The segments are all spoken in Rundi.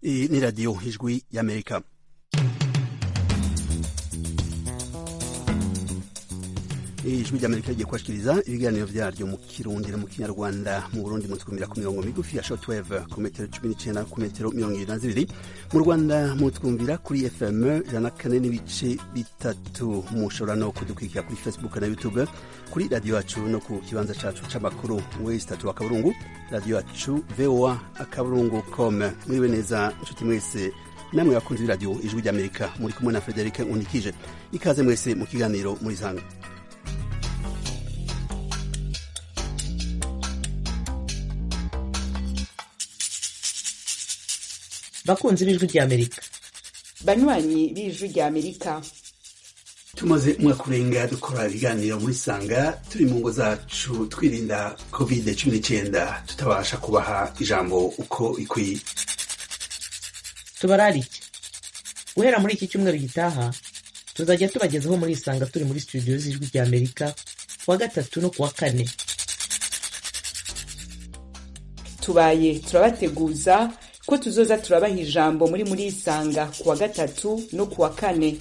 Iyi ni radiyo ijwi y'amerika ijwi ry'amerika rigiye kubashikiriza ibiganiro vyaryo mu kirundi no mu kinyarwanda mu burundi mutwumvira ku mirongo migufi ya shortwave ku metero cumi n'icenda ku metero mirongo ibiri na zibiri mu rwanda mutwumvira kuri fm ijana kane n'ibice bitatu mushobora no kudukurikira kuri facebook na youtube kuri radiyo yacu no ku kibanza cacu c'amakuru wesi tatu akaburungu radiyo yacu voa akaburungu com muriwe neza nshuti mwese namwe bakunzi b'iradiyo ijwi ry'amerika muri kumwe na frederic unikije ikaze mwese mu kiganiro muri zanga bakunzi b'ijwi ry'amerika banywanyi b'ijwi ry'amerika tumaze umwaka urenga dukora ibiganiro muri sanga turi mu ngo zacu twirinda covid cumi n'icyenda tutabasha kubaha ijambo uko ikwiye tubararike guhera muri iki cyumweru gitaha tuzajya tubagezaho muri isanga turi muri studio z'ijwi ry'amerika kuwa gatatu no kuwa kane tubaye turabateguza ko tuzoza turabaha ijambo muri muri isanga kuwa gatatu no kuwa kane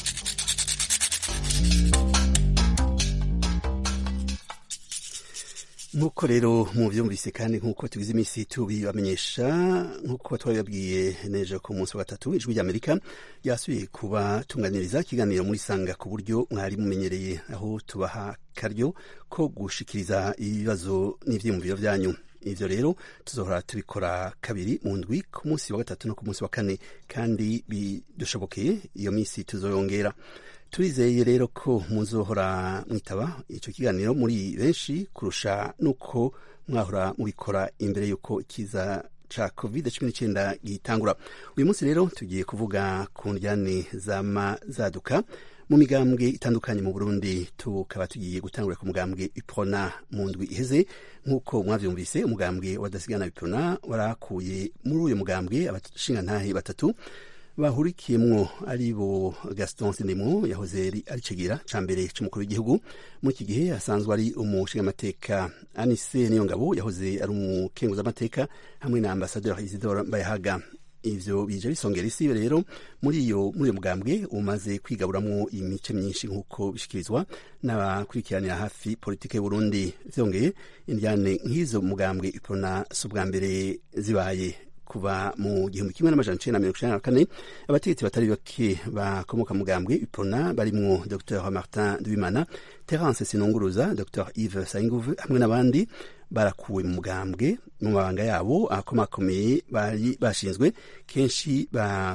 nk'uko rero muvyumvise kandi nk'uko tugize iminsi tubibamenyesha nk'uko twabibabwiye nejo ku munsi wa gatatu ijwi ry'amerika ryasubiye kubatunganiriza ikiganiro muri sanga ku buryo mwari mumenyereye aho tubaha karyo ko gushikiriza ibibazo n'ivyiyumviro vyanyu ivyo rero tuzohora tubikora kabiri mu ndwi ku munsi wa gatatu no ku munsi wa kane kandi bidushobokeye iyo minsi tuzoyongera turizeye rero ko muzohora mwitaba ico kiganiro muri benshi kurusha nuko mwahora mubikora imbere yuko ikiza ca covid cumi n'icenda gitangura uyu munsi rero tugiye kuvuga ku ndyane zama zaduka mu migambwe itandukanye mu burundi tukaba tugiye gutangura ku mugambwe ipona mu ndwi iheze nk'uko mwavyumvise umugambwe wadasigana ipona warakuye muri uyu mugambwe abashingantahe batatu bahurikiyemwo ari bo gaston sindimo yahoze ari cegera ca mbere c'umukuru w'igihugu muri iki gihe asanzwe ari umushingamateka anise niyo ngabo yahoze ari umukenguzamateka hamwe na ambasaderi isidore mbayahaga ivyo bije bisongera isi rero muri iyo muri uyo mugambwe umaze kwigaburamwo imice myinshi nk'uko bishikirizwa n'abakurikiranira hafi politike y'uburundi vyongeye indyane nk'izo mugambwe ipona si ubwa mbere zibaye kuva mu gihumbi kimwe n'amajana icenda na mirongo icenda na kane abategetsi batari bake bakomoka mugambwe ipona barimwo dr martin duwimana terence sinunguruza dr yves sayinguve hamwe n'abandi barakuwe mu mugambwe mu mabanga yabo akomakomeye bari bashinzwe kenshi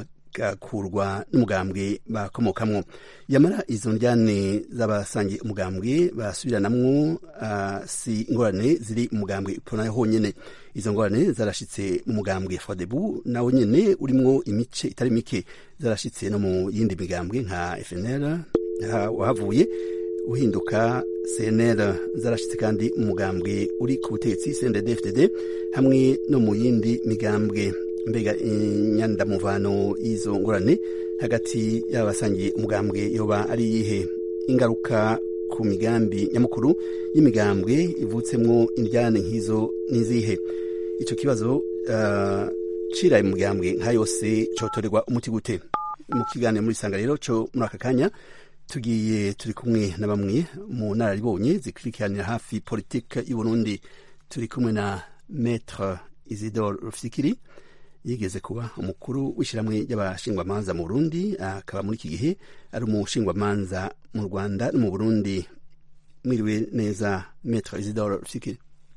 bagakurwa n'umugambwe bakomokamwo yamara izo ndyane z'abasangiye umugambwe basubiranamwo uh, si ingorane ziri mu mugambwe ipona honyene izo ngorane zarashitse mu mugambwe fodebu nawo nyene urimwo imice itari mike zarashitse no mu yindi migambwe nka fnl wahavuye uhinduka cnl zarashitse kandi umugambwe uri ku butegetsi cndd hamwe no mu yindi migambwe mbega inyandamuvano y'izo ngorane hagati y'abasangiye umugambwe yoba ari iyihe ingaruka ku migambi nyamukuru y'imigambwe ivutsemwo indyane nk'izo n'izihe ico kibazo uh, ciraye mu migambwe nka yose cotorerwa umuti gute mu kiganiro muri sanga rero co muri aka kanya tugiye turi kumwe na bamwe mu nararibonye zikurikiranira hafi politike y'uburundi turi kumwe na maître isidore rufikiri yigeze kuba umukuru w'ishyirahamwe ry'abashingwamanza mu burundi akaba muri iki gihe ari umushingwamanza mu rwanda no mu burundi mwiriwe neza maître isidore rufikiri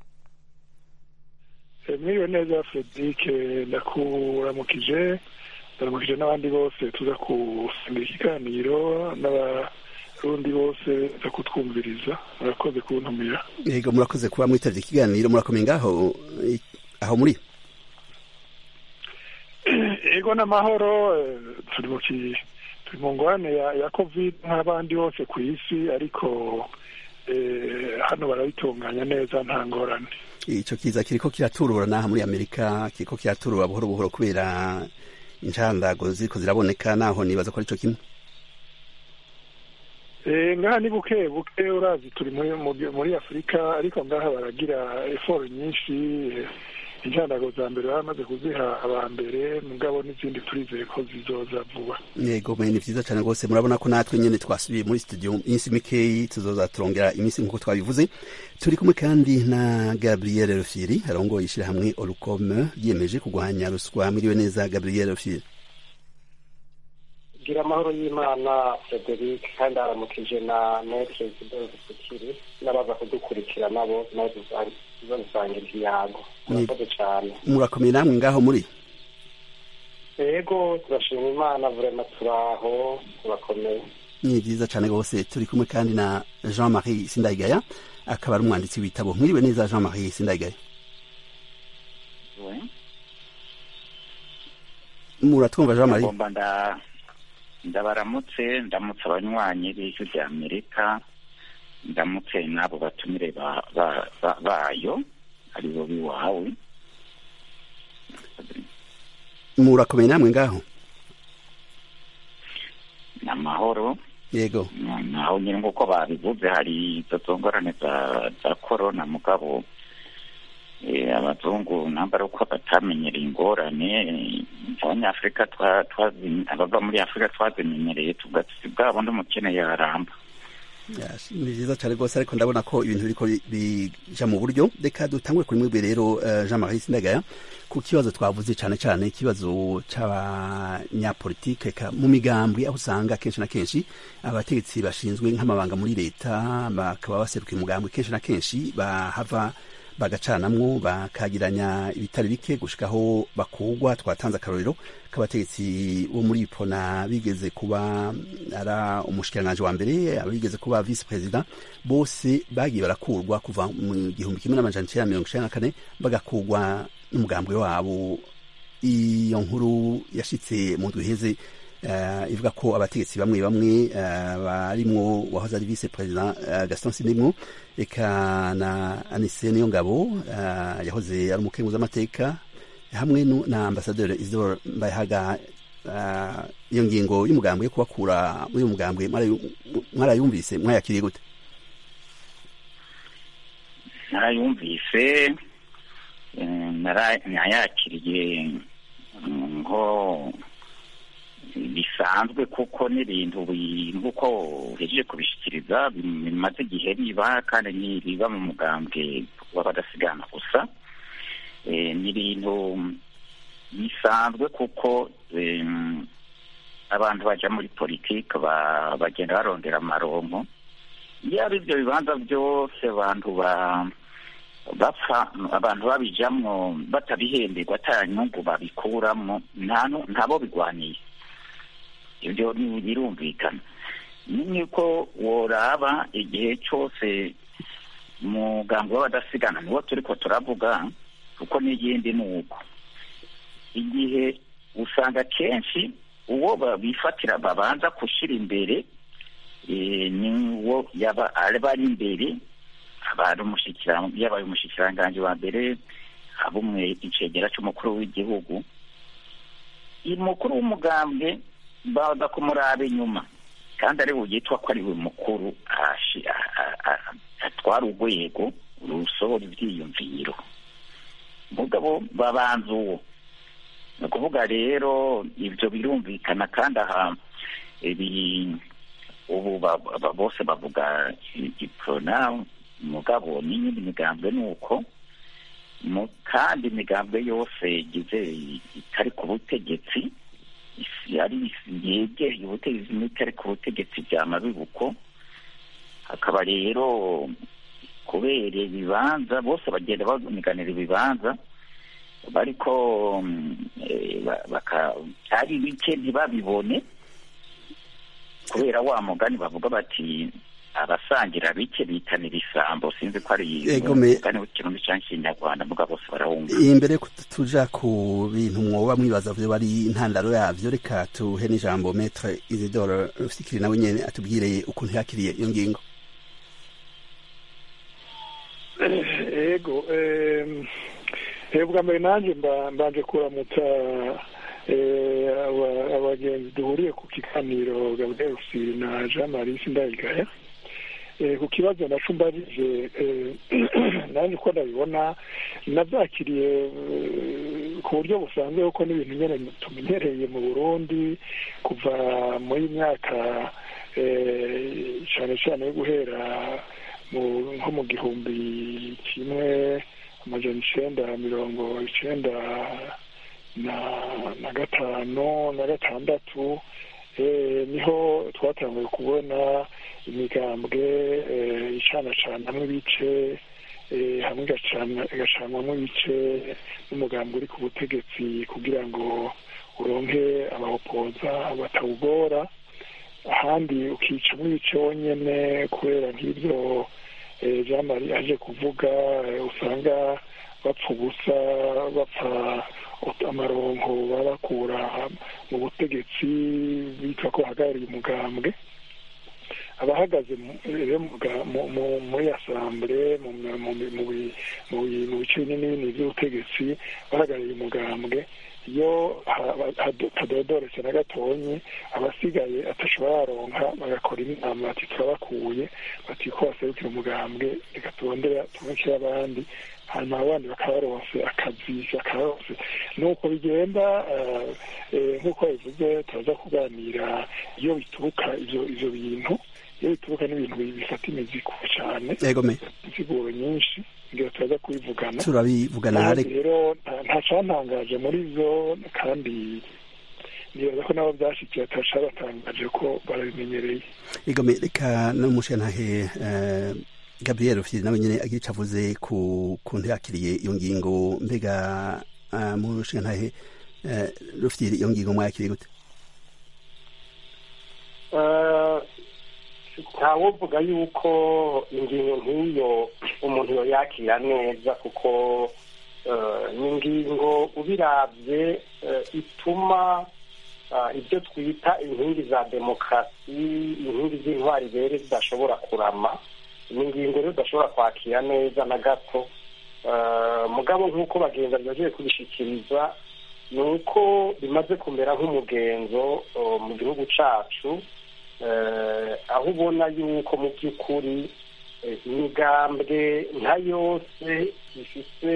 mwiriwe neza frederic ndakuramukije ndaramukije n'abandi bose tuza gusangira ikiganiro n'abarundi bose za kutwumviriza murakoze kuntumira yego murakoze kuba mwitavye ikiganiro murakomeye ngaho aho muri ego n'amahoro turi mu turi mu ngorane ya covid nk'abandi bose ku isi ariko hano barabitunganya neza nta ngorane ico kiza kiriko kiraturura naha muri amerika kiriko kiraturura buhoro buhoro kubera incandago ziriko ziraboneka naho nibaza ko arico kimwe ngaha ni buke buke urazi turi muri afurika ariko ngaha baragira eforo nyinshi incandago za mbere baramaze kuziha aba mbere mugabo n'izindi turizeye ko zizoza vuba yego mwe ni vyiza cane rwose murabona ko natwe nyene twasubiye muri studio iminsi mikeyi tuzoza turongera iminsi nk'uko twabivuze turi kumwe kandi na gabriel rufiri arongoye ishirahamwe orukome yiyemeje kurwanya ruswa mwiriwe neza gabriel rufiri gira amahoro y'imana frederic kandi aramukije na metre zidoze kukiri n'abaza kudukurikira nabo zo bisangira ikiyago murakoze cyane murakomeye namwe ngaho muri yego turashima imana vurema turaho turakomeye ni vyiza cane rwose turi kumwe kandi na jean marie sindayigaya akaba ari umwanditsi w'ibitabo mwiriwe neza jean marie sindayigaya muratwumva jean marie ngomba nda ndabaramutse ndamutse abanywanyi b'ijwi rya amerika ndamutse n'abo batumire ba- ba- ba- bayo aribo biwawe murakomeye namwe ngaho ni amahoro yego naho nyine nk'uko babivuze hari izo zongorane za za korona mugabo eh, abazungu namba ari uko batamenyereye ingorane eh, abanyafurika twa- twazi- abava muri afurika twazimenyereye tugasiga bwa bundi umukene yaramba Yes, ni vyiza cane rwose ariko ndabona ko ibintu biriko bi- bija mu buryo reka dutangure kuri mwebwe rero eh, jean marie sindagaya ku kibazo twavuze cane cane ikibazo c'abanyapolitike eka mu migambwe aho usanga kenshi na kenshi abategetsi bashinzwe nk'amabanga muri leta bakaba baseruka umugambwe kenshi na kenshi bahava bagacanamwo bakagiranya ibitari bike gushikaho bakugwa twatanze akarorero k'abategetsi bo muri ipona bigeze kuba ara umushikiranganji wa mbere abigeze kuba vice president bose bagiye barakurwa kuva mu gihumbi kimwe n'amajana icenda mirongo icenda na kane bagakurwa n'umugambwe wabo iyo nkuru yashitse mu ndwi iheze uh, ivuga ko abategetsi bamwe bamwe uh, barimwo wahoze ari vice president uh, Gaston Sindimwo eka na Anise Niyongabo uh, yahoze ari umukenguzi w'amateka hamwe nu- na ambasaderi Isidore Mbayahaga uh, iyo ngingo y'umugambwe yo kubakura muri uyu mugambwe mwarayu- mwarayumvise mwayakiriye gute narayumvise eh, nara- nayakiriye mm, nko bisanzwe kuko n'ibintu bi- nk'uko uhejeje kubishikiriza bim- bimaze igihe biba kandi ni biba mu mugambwe w'abadasigana gusa Eh, ni ibintu bisanzwe kuko em, abantu baja muri politike ba- bagenda barondera amaronko iyo ari ibyo bibanza byose abantu ba bapfa abantu babijamwo batabihemberwa ata nyungu babikuramwo nta nu- ntabo bigwaniye ibyo ni- birumvikana ni ko woraba igihe cyose umugambi w'abadasigana niwo turiko turavuga kuko n'igindi ni uko igihe usanga kenshi uwo bifatira babanza gushyira imbere eh, ni uwo yaba aba ari imbere abari umushyikira yabaye umushyikiranganje wa mbere abumwe icegera cy'umukuru w'igihugu umukuru w'umugambwe baza kumuraba inyuma kandi ari yitwa ko ari we mukuru ashi- a- a- a- atwara urwego rusohora ibyiyumviro mugabo babanza uwo ni ukuvuga rero ibyo birumvikana kandi aha ibi ubu ba- ba- bose bavuga iprona mugabo n'iyindi migambwe ni uko mu- kandi imigambwe yose igize itari ku butegetsi yari yegereye ubutegetsi n'itari ku butegetsi byama bibuko hakaba rero kubera ibibanza bose bagenda baniganira ibibanza bariko mm, eh, ba- baka- ari bike ntibabibone kubera wa mugani bavuga bati abasangira bike bitanira isambo sinzi ko ari Ego me- umugani w'ikirundi cyangwa ikinyarwanda muga bose barawumva imbere ko tuja ku bintu mwoba mwibaza vyo bari intandaro yavyo reka tuhe n'ijambo metre Isidore Rufikiri nawe nyene atubwire ukuntu yakiriye iyo ngingo ego em, eh, bwa mbere nanjye mba- mbanje kuramutsa eh, aba- abagenzi duhuriye ku kiganiro gabriel Rufyiri na jean marie sindayigaya ku kibazo naco mbajije nanjye uko ndabibona nabyakiriye ku buryo busanzwe kuko n'ibintu nyine tumenyereye mu burundi kuva muri myaka cyane cyane yo guhera nko mu gihumbi kimwe amajana icenda mirongo icenda na gatanu na gatandatu niho twatanguye kubona imigambwe icanacanamwo ibice hamwe igacanwamo ibice n'umugambi uri ku butegetsi kugira ngo uronke abahopoza batawugora ahandi ukicamo ibice wonyene kubera nk'ibyo jean marie aje kuvuga usanga bapfa ubusa bapfa amaronko babakura mu butegetsi bitwa ko bahagarariye umugambwe abahagaze muri asambure mu bice binini binini by'ubutegetsi bahagarariye umugambwe iyo hatadodoretse na gatonyi abasigaye atashobora yaronka bagakora inama bati turabakuye bati ko baserukira umugambwe reka turondera tumukire abandi hanyuma abandi bakaba baronse akazi bakaronse nuko bigenda nk'uko bivuze turaza kuganira iyo bituruka ivyo ivyo bintu iyo bituruka n'ibintu bifata imizi cyane insiguro nyinshi ngira turaza kubivugana turabivugana rero nta cantangaje muri zo kandi nibaza ko nabo byashikiye atasha batangaje ko barabimenyereye igome reka n'umushantahe gabriel rufyiri nawe nyine agira icyo avuze ku kuntu yakiriye iyo ngingo mbega mushantahe rufyiri iyo ngingo mwakiriye gute ntawovuga yuko ingingo nk'iyo umuntu yoyakira neza kuko ni ingingo ubirabye ituma ibyo twita inkingi za demokarasi inkingi z'intwari rero zidashobora kurama ni ingingo rero udashobora kwakira neza na gato mugabo nk'uko bagenzi bagiye kubishikiriza ni uko bimaze kumera nk'umugenzo mu gihugu cyacu aho ubona yuko mu by'ukuri imigambwe nka yose ifite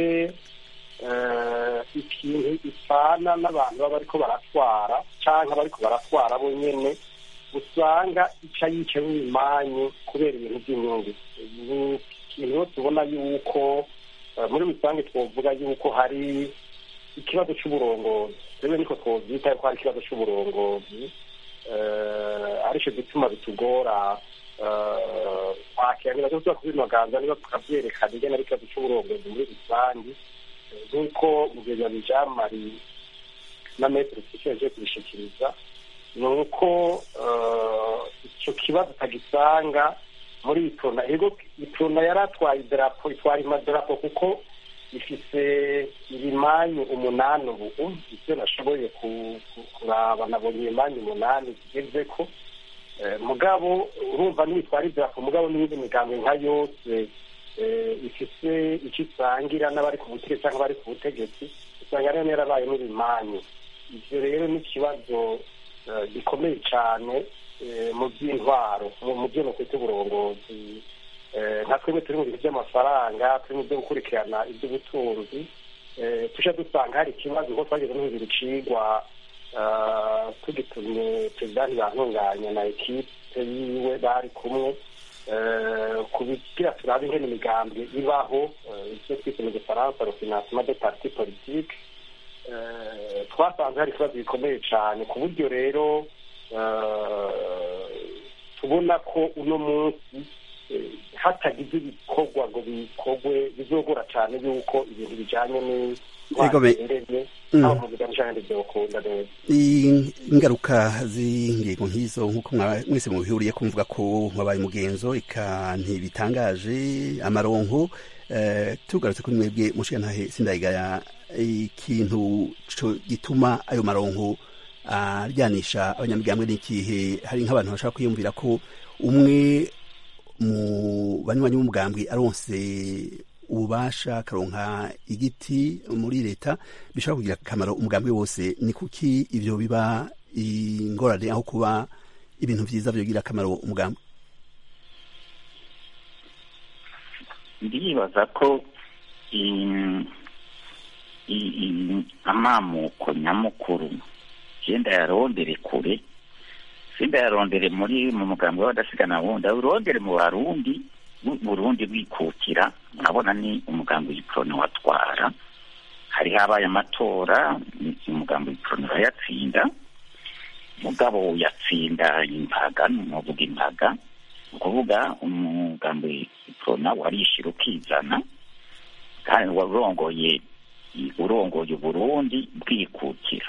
ikintu ipfana n'abantu baba bariko baratwara cyangwa abariko baratwara bo nyene usanga ica yica nk'imanyu kubera ibintu by'inyungu ni ikintu tubona yuko muri rusange twovuga yuko hari ikibazo c'uburongozi rero niko twovyita yuko hari ikibazo c'uburongozi aricyo gituma bitugora kwakira niba tuba kubinoganza niba tukabyerekana ingene ari ikibazo c'uburongozi muri rusange nk'uko mugenzi jean marie na metero twicaje kubishikiriza ni uko icyo kibazo utagisanga muri itona ego itona yari atwaye idarapo itwara imadarapo kuko ifise ibimanyu umunani ubu ibyo nashoboye kuraba nabonye ibimanyu umunani zigeze ko mugabo urumva n'ibitwara idarapo mugabo n'iyindi migambo nka yose ifise icyo isangira n'abari ku butegetsi cyangwa abari ku butegetsi usanga rero yarabaye n'ibimanyu ibyo rero ni ikibazo gikomeye cyane mu by'intwaro mu byo kwita uburongozi nka twebwe turi mu bintu by'amafaranga turi mu byo gukurikirana iby'ubutunzi tujya dusanga hari ikibazo kuko twageze n'ibintu bicigwa tugitumye perezida ntibantunganya na ekipe yiwe bari kumwe kugira turabe ingene imigambwe ibaho icyo twise mu gifaransa refinancement de parti politique twasanze hari ikibazo gikomeye cyane ku buryo rero tubona ko uno munsi hatagize ibikorwa ngo bikorwe bizogora cyane yuko ibintu bijyanye n'intwaro ingaruka z'ingingo nk'izo nk'uko mwese mubihuriye kumvuga ko wabaye umugenzo ika ntibitangaje amaronko tugarutse kuri mwebwe mushikantahe sindayigaya ikintu gituma ayo maronko aryanisha abanyamigambwe n'ikihe hari nk'abantu bashaka kwiyumvira ko umwe mu banywanyi b'umugambwe aronse ububasha akaronka igiti muri leta bishobora kugira akamaro umugambi wose ni kuki ibyo biba ingorane aho kuba ibintu byiza byogira akamaro umugambi ndibaza ko amamuko nyamukuru genda yarondere kure sinda yarondere muri mu mugambi w'abadasigana wundi awurondere mu barundi burundi bwikukira urabona ni umugambi w'ikoroni watwara hari habaye amatora umugambi w'ikoroni urayatsinda mugabo yatsinda impaga nuvuga impaga ni ukuvuga umugambi w'ikorona warishira ukizana kandi warongoye urongoye uburundi bwikukira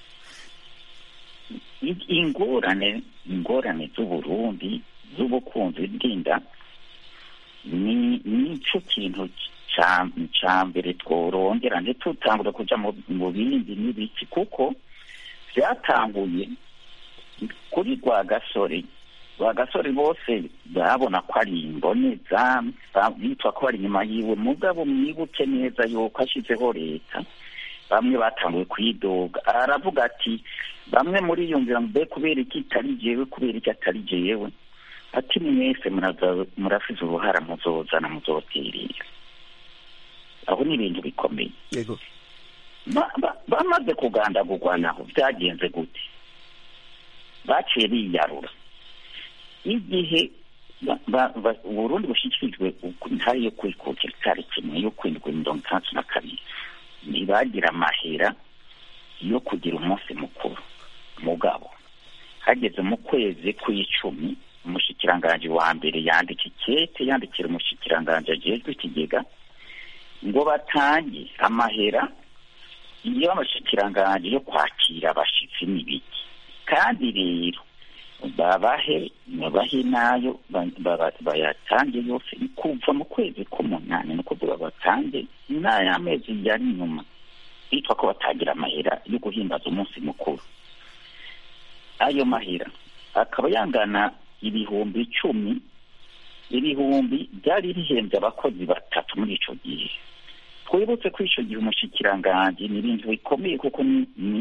ingorane ingorane z'uburundi z'ubukunzi bw'inda ni nicyo kintu cya mbere tworongera ntitutangure kujya mu bindi n'ibiki kuko byatanguye kuri rwagasore rwagasore bose babona ko ari imboneza bitwa ko ari inyuma yiwe mugabo mwibuke neza yuko ashyizeho leta bamwe batanguye kwidoga aravuga ati bamwe muri iyo nzira mbe kubera iki itari jewe kubera iki atari jewe ati mwese murafise uruhara muzozana muzoterera aho ni ibintu bikomeye bamaze kugandagurwa naho byagenze gute baciye biyarura igihe uburundi bushyikirijwe intare yo kwikukira itariki imwe yo kwindwi mirongo itandatu na kabiri ntibagira amahera yo kugira umunsi mukuru mugabo hageze mu kwezi kw'icumi umushikiranganji wa mbere yandika ikete yandikira umushikiranganji ajejwe ikigega ngo batange amahera y'amashikiranganji yo kwakira abashitsi n'ibiki kandi rero babahe babahe nayo bayatange yose kuva mu kwezi k'umunani ni ukuvuga batange n'ay'amezi yari inyuma bitwa ko batagira amahera yo guhimbaza umunsi mukuru ayo mahera akaba yangana ibihumbi icumi ibihumbi byari bihembye abakozi batatu muri ico gihe twibutse ko ico gihe umushikiranganji ni ibintu bikomeye kuko ni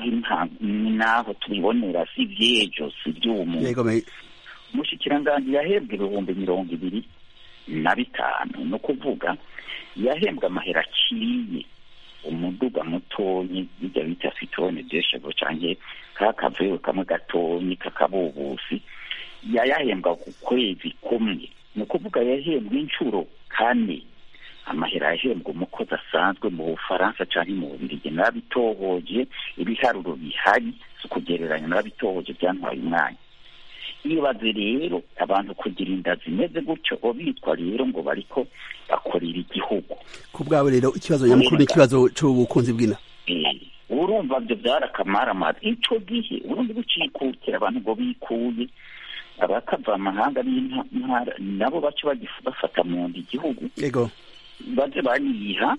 naho tubibonera si vyejo si vy'umu umushikiranganji yahembwe ibihumbi mirongo ibiri na bitanu ni ukuvuga yahembwe amahera aciye umuduga mutonyi bijya bita fitone deshego canke kakavuyewe kamwe gatonyi kakabubusi yayahembwa ku kwezi kumwe ni ukuvuga yahembwe inshuro kane amahera yahembwa umukozi asanzwe mu bufaransa canke mu bubirigi narabitohoje ibiharuro bihari si ukugereranya narabitohoje byantwaye umwanya ibaze rero abantu kugira inda zimeze gutyo bitwa rero ngo bariko bakorera igihugu ku bwabo rero ikibazo nyamukuru ni ikibazo c'ubukunzi bw'ina urumva vyo vyarakamaramaza ico gihe urundi bucikukira abantu ngo bikuye abakava amahanga n'intara nabo bace bafata mu nda igihugu yego baze bariha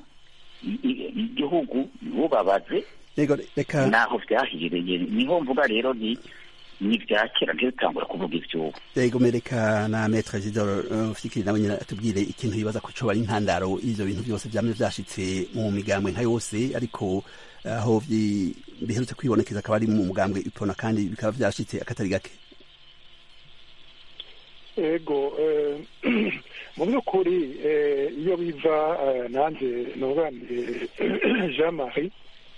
igihugu bubabaze yego reka naho vyahereye niho mvuga rero ni ni vya kera ntitutangura kuvuga ivyubu yego mereka na metre Isidore Fikiri nawe nyine atubwire ikintu yibaza ko coba ari intandaro y'ivyo bintu byose vyamye vyashitse mu migambwe nka yose ariko aho biherutse kwibonekeza akaba ari mu mugambwe ipona kandi bikaba vyashitse akatari gake ego mu by'ukuri iyo biva nanjye nuganiye jean marie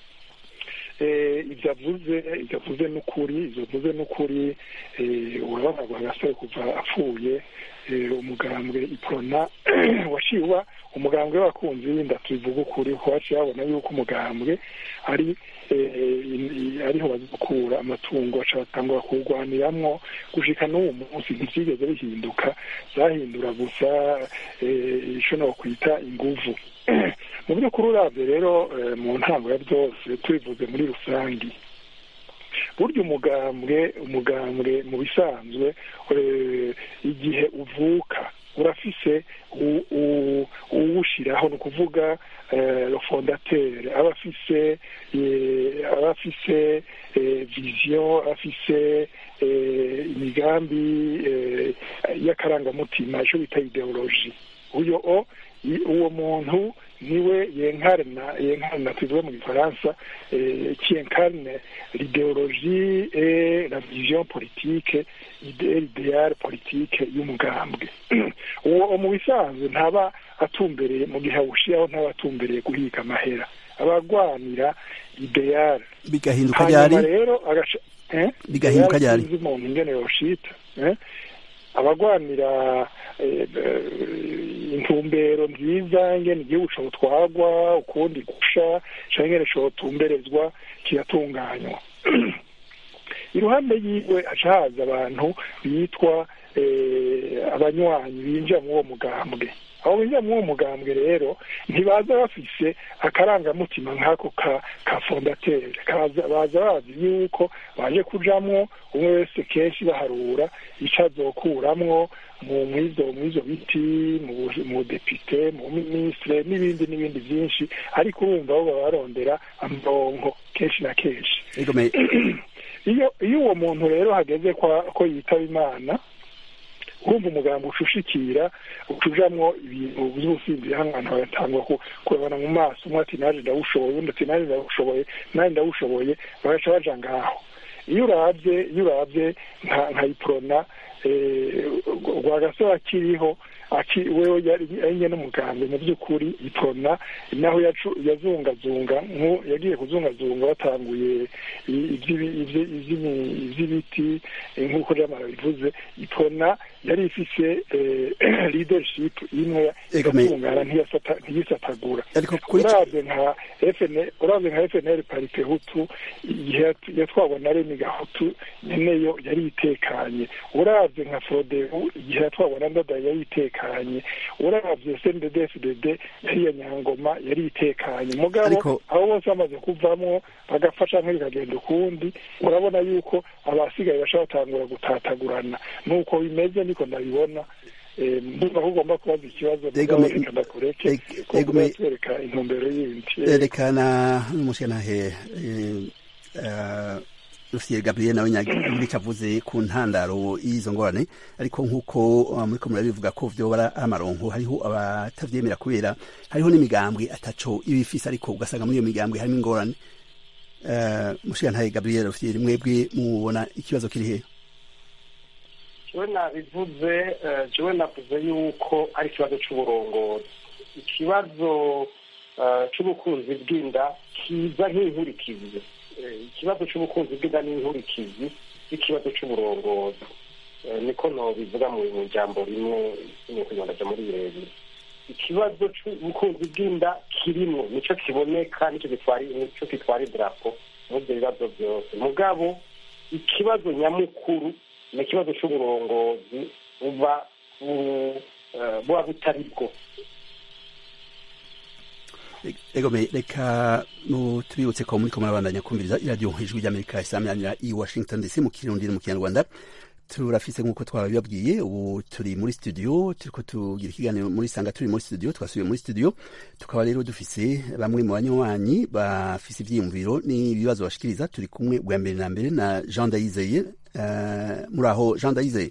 ibyo avuze ibyo avuze n'ukuri ibyo avuze n'ukuri urabona ngo agasore kuva apfuye umugambwe ipona washiwa umugambwe w'abakunzi w'inda tubivuga ukuri ko waciye babona yuko umugambwe ari ariho bazikura amatungo baca batangura kuwurwaniramwo gushika n'uwo munsi ntivyigeze bihinduka zahindura gusa ico nokwita inguvu mu by'ukuri uravye rero mu ntango ya byose tubivuze muri rusangi burya umugambwe umugambwe mu bisanzwe igihe uvuka urafise uwushiraho ni ukuvuga le fondateur aba afise aba afise vision afise imigambi y'akarangamutima ico bita ideologie uyo o uwo muntu niwe yenkarna yenkarna tuvuge mu gifaransa qui incarne l'idéologie et la vision politique l'idéal politique y'umugambwe uwo mu bisanzwe ntaba atumbereye mu gihe awushyiraho ntabatumbereye guhiga amahera abagwanira ideyari bigahinduka ryari hanyuma rero agaca eh? Bigahinduka Ideal ryari? sinzi umuntu ingene yoshita eh? abagwanira eh, eh, intumbero nziza ingene igihugu cotwagwa ukundi gusha canke ingene cotumberezwa kigatunganywa iruhande yiwe haca haza abantu bitwa eh, abanywanyi binjira muri uwo mugambwe abo binjira muri uwo mugambwe rero ntibaza bafise akarangamutima nk'ako ka ka fondateri kaza baza bazi yuko baje kujamwo umwe wese kenshi baharura ico azokuramwo mu mwizo mwizo biti mu bu- mu depite mu minisitire n'ibindi n'ibindi byinshi ariko urumva bo baba barondera amaronko kenshi na kenshi ego me iyo iyo uwo muntu rero hageze kwa ko yitaba imana urumva umugambi ushushikira utujamwo ibintu by'ubusinzi hangana bagatangwa ku- kurabana mu maso umwe ati naje ndawushoboye undi ati naje ndawushoboye naje ndawushoboye bagaca baja ngaho iyo uravye iyo uravye nka nka iprona eh, rwagasore akiriho aki wewe yari ari nyene umugambi mu by'ukuri iprona naho yacu- yazungazunga nku yagiye kuzungazunga batanguye i- ivy'ibi- ivyi- ivy'imi- ivy'ibiti eh, nk'uko jamara bivuze iprona yari ifise eh, leadership imwe Ego, me- yatungana ntiyasata- ntiyisatagura ariko kuri ico- uravye nka FNL uravye nka FNL parite hutu igihe yat- yatwagwa na Remy Gahutu nyeneyo yari itekanye uravye nka Frodebu igihe yatwagwa na Ndada yari itekanye uravye CNDD FDD yari ya Nyangoma yari itekanye mugabo Ariko- abo bose bamaze kuvamwo bagafasha nk'ibikagenda ukundi urabona yuko abasigaye bashobora batangura gutatagurana nuko bimeze niko ndabibona Eh, ndumva ko ugomba kubaza ikibazo Ego, mugabo me- reka ndakureke eg- ko ego, me- twereka intumbero yindi Eh, erekana n'umushyanahe Rufiye Gabriel nawe nyagiri cavuze ku ntandaro y'izo ngorane ariko nk'uko uh, muriko murabivuga ko vyoba ari amaronko hariho abatavyemera kubera hariho n'imigambwe ataco ibifise ariko ugasanga muri iyo migambwe harimo ingorane uh, mushyanahe Gabriel Rufiye mwebwe mubona ikibazo kiri hehe jewe nabivuze eh, jewe navuze yuko ari ikibazo c'uburongozi ikibazo eh, c'ubukunzi bw'inda kiza nk'inkurikizi Eh, ikibazo c'ubukunzi bw'inda n'inkurikizi y'ikibazo c'uburongozi Eh, niko nobivuga mu mu jambo rimwe nukunyondaja muri birebire ikibazo c'ubukunzi bw'inda kirimwo nico kiboneka nico gitwara nico gitwara idarapo muri ivyo bibazo byose mugabo ikibazo nyamukuru ni ikibazo c'uburongozi buba bu- eh, buba butari bwo ego me reka mu tubibutse ko muriko murabandanya kumviriza iradiyo ijwi ry'amerika isamanira i washington dc mu kirundi no mu kinyarwanda turafise nk'uko twabibabwiye ubu turi muri studio turiko tugira ikiganiro muri sanga turi muri studio twasubiye muri studio tukaba rero dufise bamwe mu banywanyi bafise ivyiyumviro n'ibibazo bashikiriza turi kumwe bwa mbere na mbere na jean dayizeye uh, muri aho jean dayizeye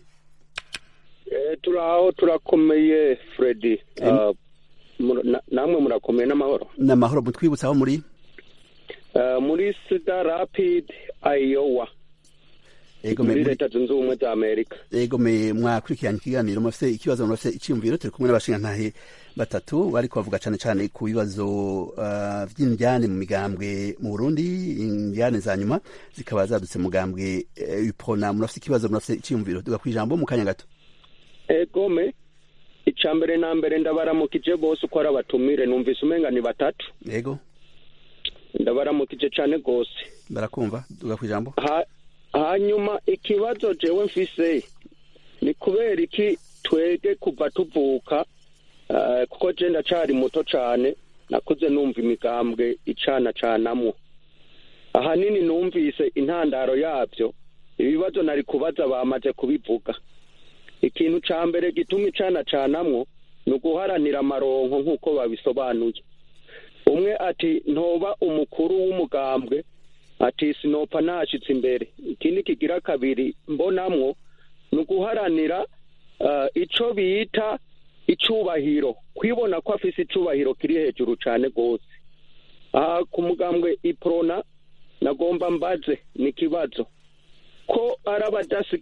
Eh, turaho turakomeye Freddy Em. Ah, mur- na- namwe murakomeye n'amahoro n'amahoro mutwibutsa aho muri Ah, muri sida rapid iowa ego me muri muri- leta zunze ubumwe za amerika ego me mwakurikiranye ikiganiro murafise ikibazo murafise iciyumviro turi kumwe n'abashingantahe batatu bariko bavuga cane cane ku bibazo uh, vy'indyane mu migambwe mu Burundi indyane za nyuma zikaba zadutse mu mugambwe uh, UPRONA murafise ikibazo murafise iciyumviro duga kwijambo mu kanya gato egome ica mbere na mbere ndabaramukije bose uko ari abatumire numvise umenga ni batatu ego ndabaramukije cane gose barakumva duga kwijambo Ha- hanyuma ikibazo jewe mfise ni kubera iki twege kuva tuvuka eh, kuko je ndacari muto cane nakuze numva imigambwe icana canamwo ahanini numvise intandaro yavyo ibibazo nari kubaza bamaze kubivuga ikintu ca mbere gituma icana canamwo ni uguharanira amaronko nk'uko babisobanuye umwe ati ntoba umukuru w'umugambwe ati sinopfa nashitse imbere ikindi kigira kabiri mbonamwo ni uguharanira uh, ico bita icubahiro kwibona ko afise icubahiro kiri hejuru cane gose aha ku mugambwe iprona nagomba mbaze ni ikibazo ko ari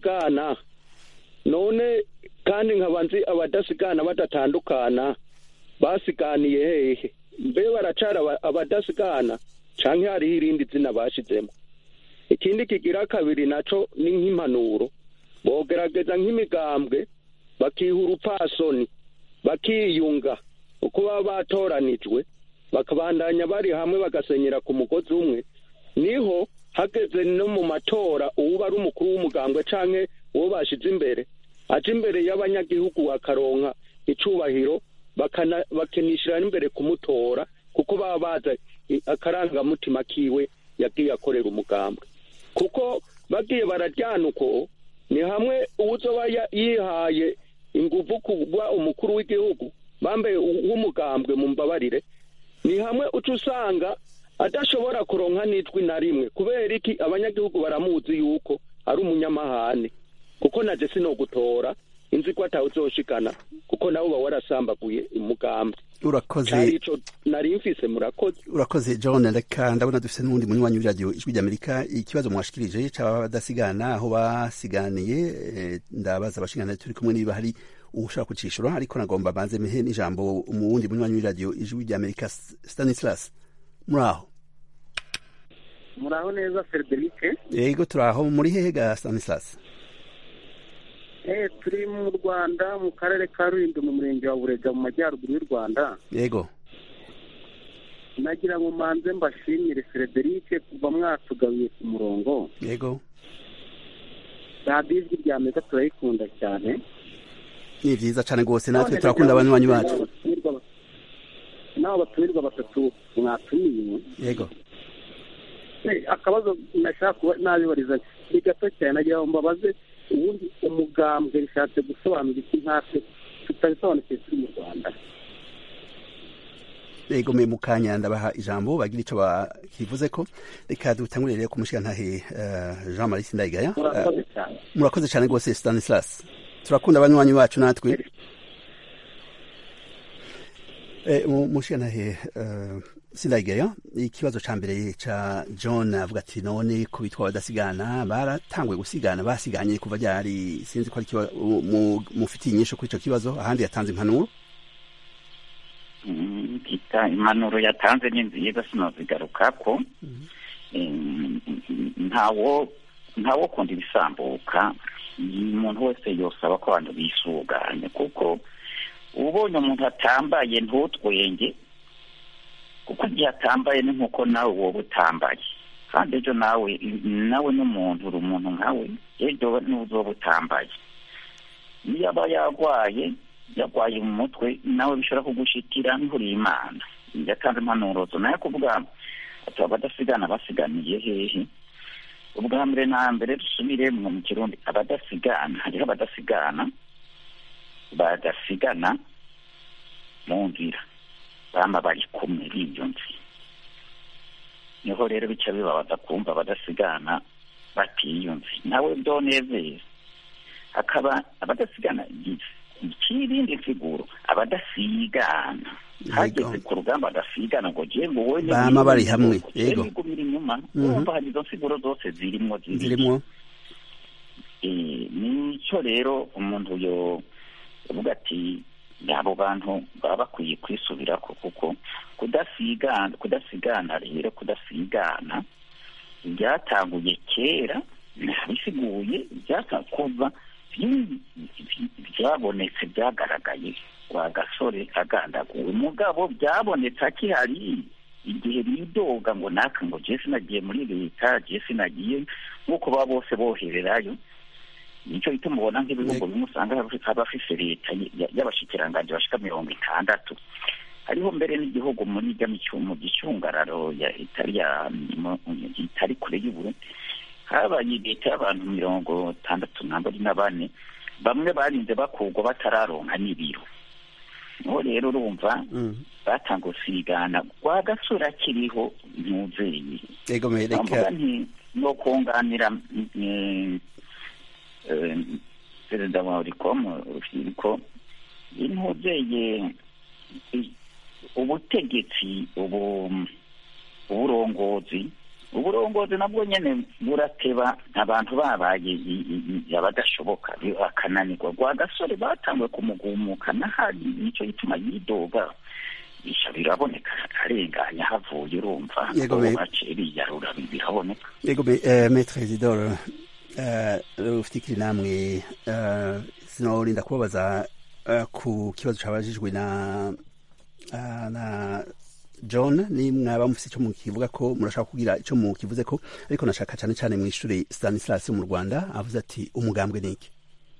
abadasigana none kandi nkaba nzi abadasigana badatandukana basiganiye hehe mbe baracara aba- abadasigana canke hariho irindi zina bashizemo ikindi kigira kabiri naco ni nk'impanuro bogerageza nk'imigambwe bakiha urupfasoni bakiyunga uko baba batoranijwe bakabandanya bari hamwe bagasenyera ku mugozi umwe niho hageze no mu matora uwuba ari umukuru w'umugambwe canke uwo bashize imbere aje imbere y'abanyagihugu akaronka icubahiro bakana- bakinishira n'imbere kumutora kuko baba baza i- akarangamutima kiwe yagiye akorera umugambwe kuko bagiye bararyana uko ni hamwe uwuzoba ya- yihaye inguvu kuba umukuru w'igihugu bambaye u- w'umugambwe mu mbabarire ni hamwe uca usanga adashobora kuronka n'ijwi na rimwe kubera iki abanyagihugu baramuzi yuko ari umunyamahane kuko naje sinogutora inzi ko atawuzoshikana kuko nawe uba warasambaguye umugambwe urakoze cari ico nari mfise murakoze urakoze john reka ndabona dufite n'uwundi munywanyi w'iradiyo ijwi ry'amerika ikibazo mwashikirije c'abadasigana aho basiganiye eh, ndabaza abashingana turi kumwe niba hari ushaka kucishura ariko nagomba banze mehe n'ijambo mu wundi munywanyi w'iradiyo ijwi ry'amerika S- stanislas muri aho muraho neza frederic yego turi aho muri hehe ga stanislas eh turi mu rwanda mu karere ka rulindo mu murenge wa burega mu majyaruguru y'u rwanda yego nagira ngo manze mbashimire frederic kuva mwatugabiye ku murongo yego radiyo ijwi rya amerika turayikunda cyane ni vyiza cane rwose natwe turakunda abanywanyi bacu n'abo batumirwa batatu mwatumiye yego Eh, akabazo nashaka kuba nabibariza ni gato cyane nagira ngo mbabaze ubundi umugambwe rishatse gusobanura iki nkatwe tutabisobanukiwe turi mu rwanda yego me mukanya ndabaha ijambo bagira ico bakivuze ko reka dutangurire rero ku mushigantahe uh, jean marie sindayigaya murakoze Eh, cyane murakoze cyane rwose stanislas turakunda abanywanyi bacu natwe Eh, mu- mushigantahe uh, sindayigaya ikibazo ca mbere ca john avuga ati none ko bitwa badasigana baratanguye gusigana basiganye kuva ryari sinzi ko ari ikiba- mu- mu- mufitiye inyisho kuri ico kibazo ahandi yatanze impanuro Mm, kita impanuro yatanze ni nziza sinozigarukako Em, ntawo ntawo kunda ibisambuka umuntu wese yosaba ko abantu bisuganye kuko ubonye umuntu atambaye ntutwenge kuko igihe atambaye ni nkuko nawe wowe utambaye kandi ejo nawe nawe n'umuntu uri umuntu nkawe ejo n'uzoba utambaye niyo aba yarwaye yarwaye mu mutwe nawe bishobora kugushikira nturi imana yatanze impanuro zo nayo kuvuga ati abadasigana basiganiye hehe ubwa mbere na mbere dusubiremwo mu kirundi abadasigana hariho abadasigana badasigana mu nzira bama bari kumwe biyunze niho rero bica bibabaza kumva abadasigana batiyunze nawe byonezeza hakaba abadasigana ikirindi nsiguro abadasigana hageze ku rugamba badasigana ngo je ngo wowe Bama bari hamwe, yego. yegumira inyuma Mhm. urumva hari izo nsiguro zose zirimwo ziri zirimwo Eh, nicyo rero umuntu yo uvuga ati abo bantu baba bakwiye kwisubirako kuko kudasigana kudasigana rero kudasigana byatanguye kera nabisiguye byata kuva byi- byi- byabonetse byagaragaye kwa gasore agandaguwe mugabo byabonetse akihari igihe bidoga ngo naka ngo je sinagiye muri leta je sinagiye nk'uko baba bose bohererayo nicyo gituma ubona nk'ibihugu bimwe usanga haba hafise leta y- y'abashikiranganji bashika mirongo itandatu hariho mbere n'igihugu muri rya micu- mu gicungararo ya itari ya mu- itari kure y'uburundi habaye leta y'abantu mirongo itandatu nambari na bane bamwe barinze bakurwa batararonka n'ibiro niho rero urumva Mm. batanga gusigana rwa gasura kiriho ntuzeye yego me reka bavuga nti no kunganira mm, eh, perezida wa urikomu urubyiruko intuzeye i- ubutegetsi ubu uburongozi uburongozi nabwo nyene burateba abantu babaye i- i- i- abadashoboka bi- bakananirwa rwa gasore batanguye kumugumuka nahari nico gituma yidoga isha biraboneka arenganya havuye urumva Yego, ko me- baciye biyarura biraboneka yego me- eh, maître isidore eh, rufikiri namwe eh, sinorinda kubabaza eh, ku kibazo cabajijwe na ah, na john ni mwaba mufise ico mukivuga ko murashaka kugira ico mukivuze ko ariko nashaka cane cane mw'ishure stanislas mu rwanda avuze ati umugambwe niki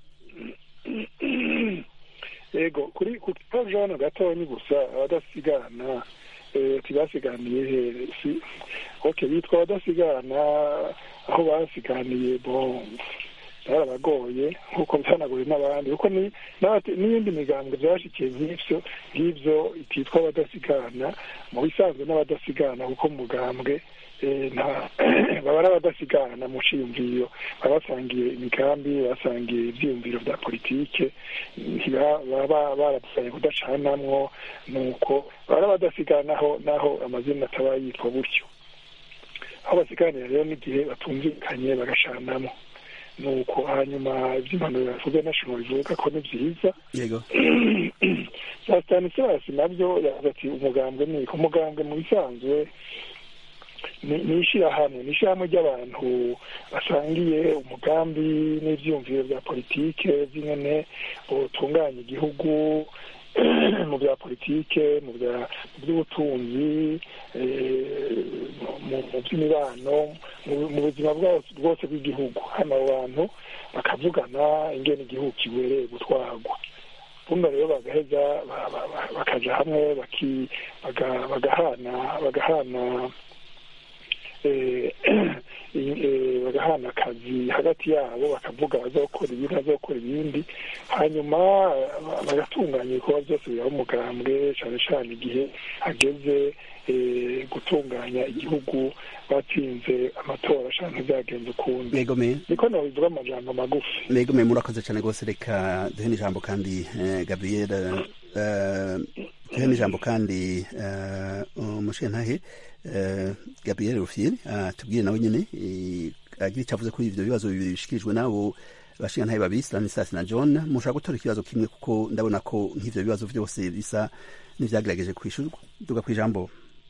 yego kuri ku kibazo hano gatonyi gusa abadasigana eh, ntibasiganiye he si ok bitwa abadasigana aho basiganiye bon byarabagoye nk'uko byanagoye n'abandi kuko ni n'abate- n'iyindi migambwe byashikiye nk'ivyo nk'ivyo ititwa abadasigana mu bisanzwe n'abadasigana kuko mu mugambwe eh, nta baba ari abadasigana mu ciyumviro baba basangiye imigambi basangiye ivyiyumviro vya politike ntiba- baba barapfanye kudacanamwo nuko baba ari abadasigana naho naho amazina ataba yitwa gutyo aho basiganira rero n'igihe batumvikanye bagashanamo nuko hanyuma ivy'impanuro yavuze national bivuga ko ni vyiza yego za stanislas nabyo yavuze ati umugambwe ni iki? umugambwe mu bisanzwe ni ni ishirahamwe ni ishirahamwe ry'abantu basangiye umugambi n'ivyiyumviro vya politike vy'ingene botunganya igihugu mu bya politike mu bya mu by'ubutunzi eh, mu- mu by'imibano mu- mu buzima bwose bwose bw'igihugu hano abo bantu bakavugana ingene igihugu kibereye gutwarwa buno rero bagaheza ba- ba- ba- bakaja hamwe baki- baga- bagahana bagahana eh, eh, bagahana akazi hagati yabo bakavuga bazokora ibindi bazokora ibindi hanyuma eh, bagatunganya ibikorwa byose biraba umugambwe cane cane igihe hageze eh, gutunganya igihugu batsinze amatora canke vyagenze ukundi yego me niko nobivuga amajambo magufi Mego me murakoze cyane rwose reka duhe n'ijambo kandi eh, Gabriel eh, duhe n'ijambo kandi eh, umushintahe eh, Gabriel Rufyiri atubwire nawe nyene eh, agira icyo avuze kuri ivyo bibazo bibiri bishikirijwe nabo bashingantahe babiri Stanislas na John mushobora gutora ikibazo kimwe kuko ndabona ko nk'ivyo bibazo vyose bisa n'ivyagerageje kwishurwa duga kw'ijambo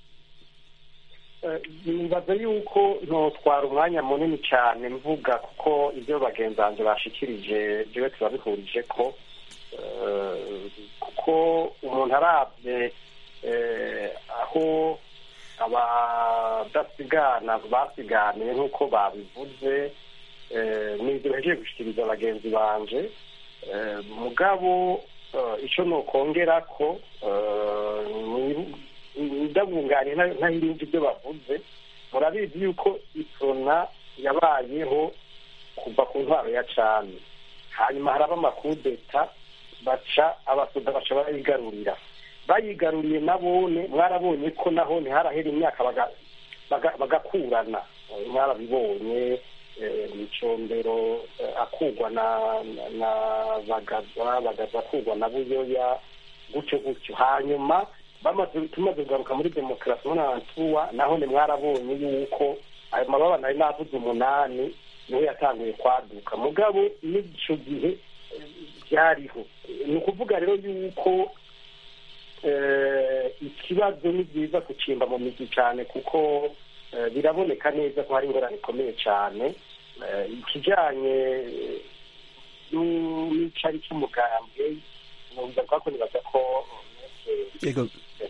nibaza yuko ntotwara umwanya munini cyane mvuga kuko ibyo bagenzi banjye bashikirije jewe turabihurije ko eh, kuko umuntu arabye eh, aho abadasigana basiganiye nk'uko babivuze eh, n'ibyo bahejeje gushikiriza bagenzi banje eh, mugabo eh, ico nokongera ko eh, ni- ndabunganiye nta- ntahirindi ibyo bavuze murabizi yuko isona yabayeho kuva ku ntwaro ya cami hanyuma haraba amakudeta baca abasoda baca barayigarurira bayigaruriye nabone mwarabonye ko naho ntiharahera imyaka baga- baga- bagakurana Eh, mwarabibonye eh, micombero eh, akugwa na na- na bagaza bagaza akugwa na buyoya gutyo gutyo hanyuma bamaze tumaze kugaruka muri demokarasi muri antuwa naho ni mwarabonye yuko ayo mababa nari navuze umunani niho yatanguye kwaduka mugabo n'ico gihe eh, byariho ni ukuvuga rero yuko eh, ikibazo ni byiza kucimba mu mizi cyane kuko eh, biraboneka neza ko hari ingorane ikomeye cyane Eh, ikijanye eh, n'u- n'icari cy'umugambwe numva ko nibaza ko yego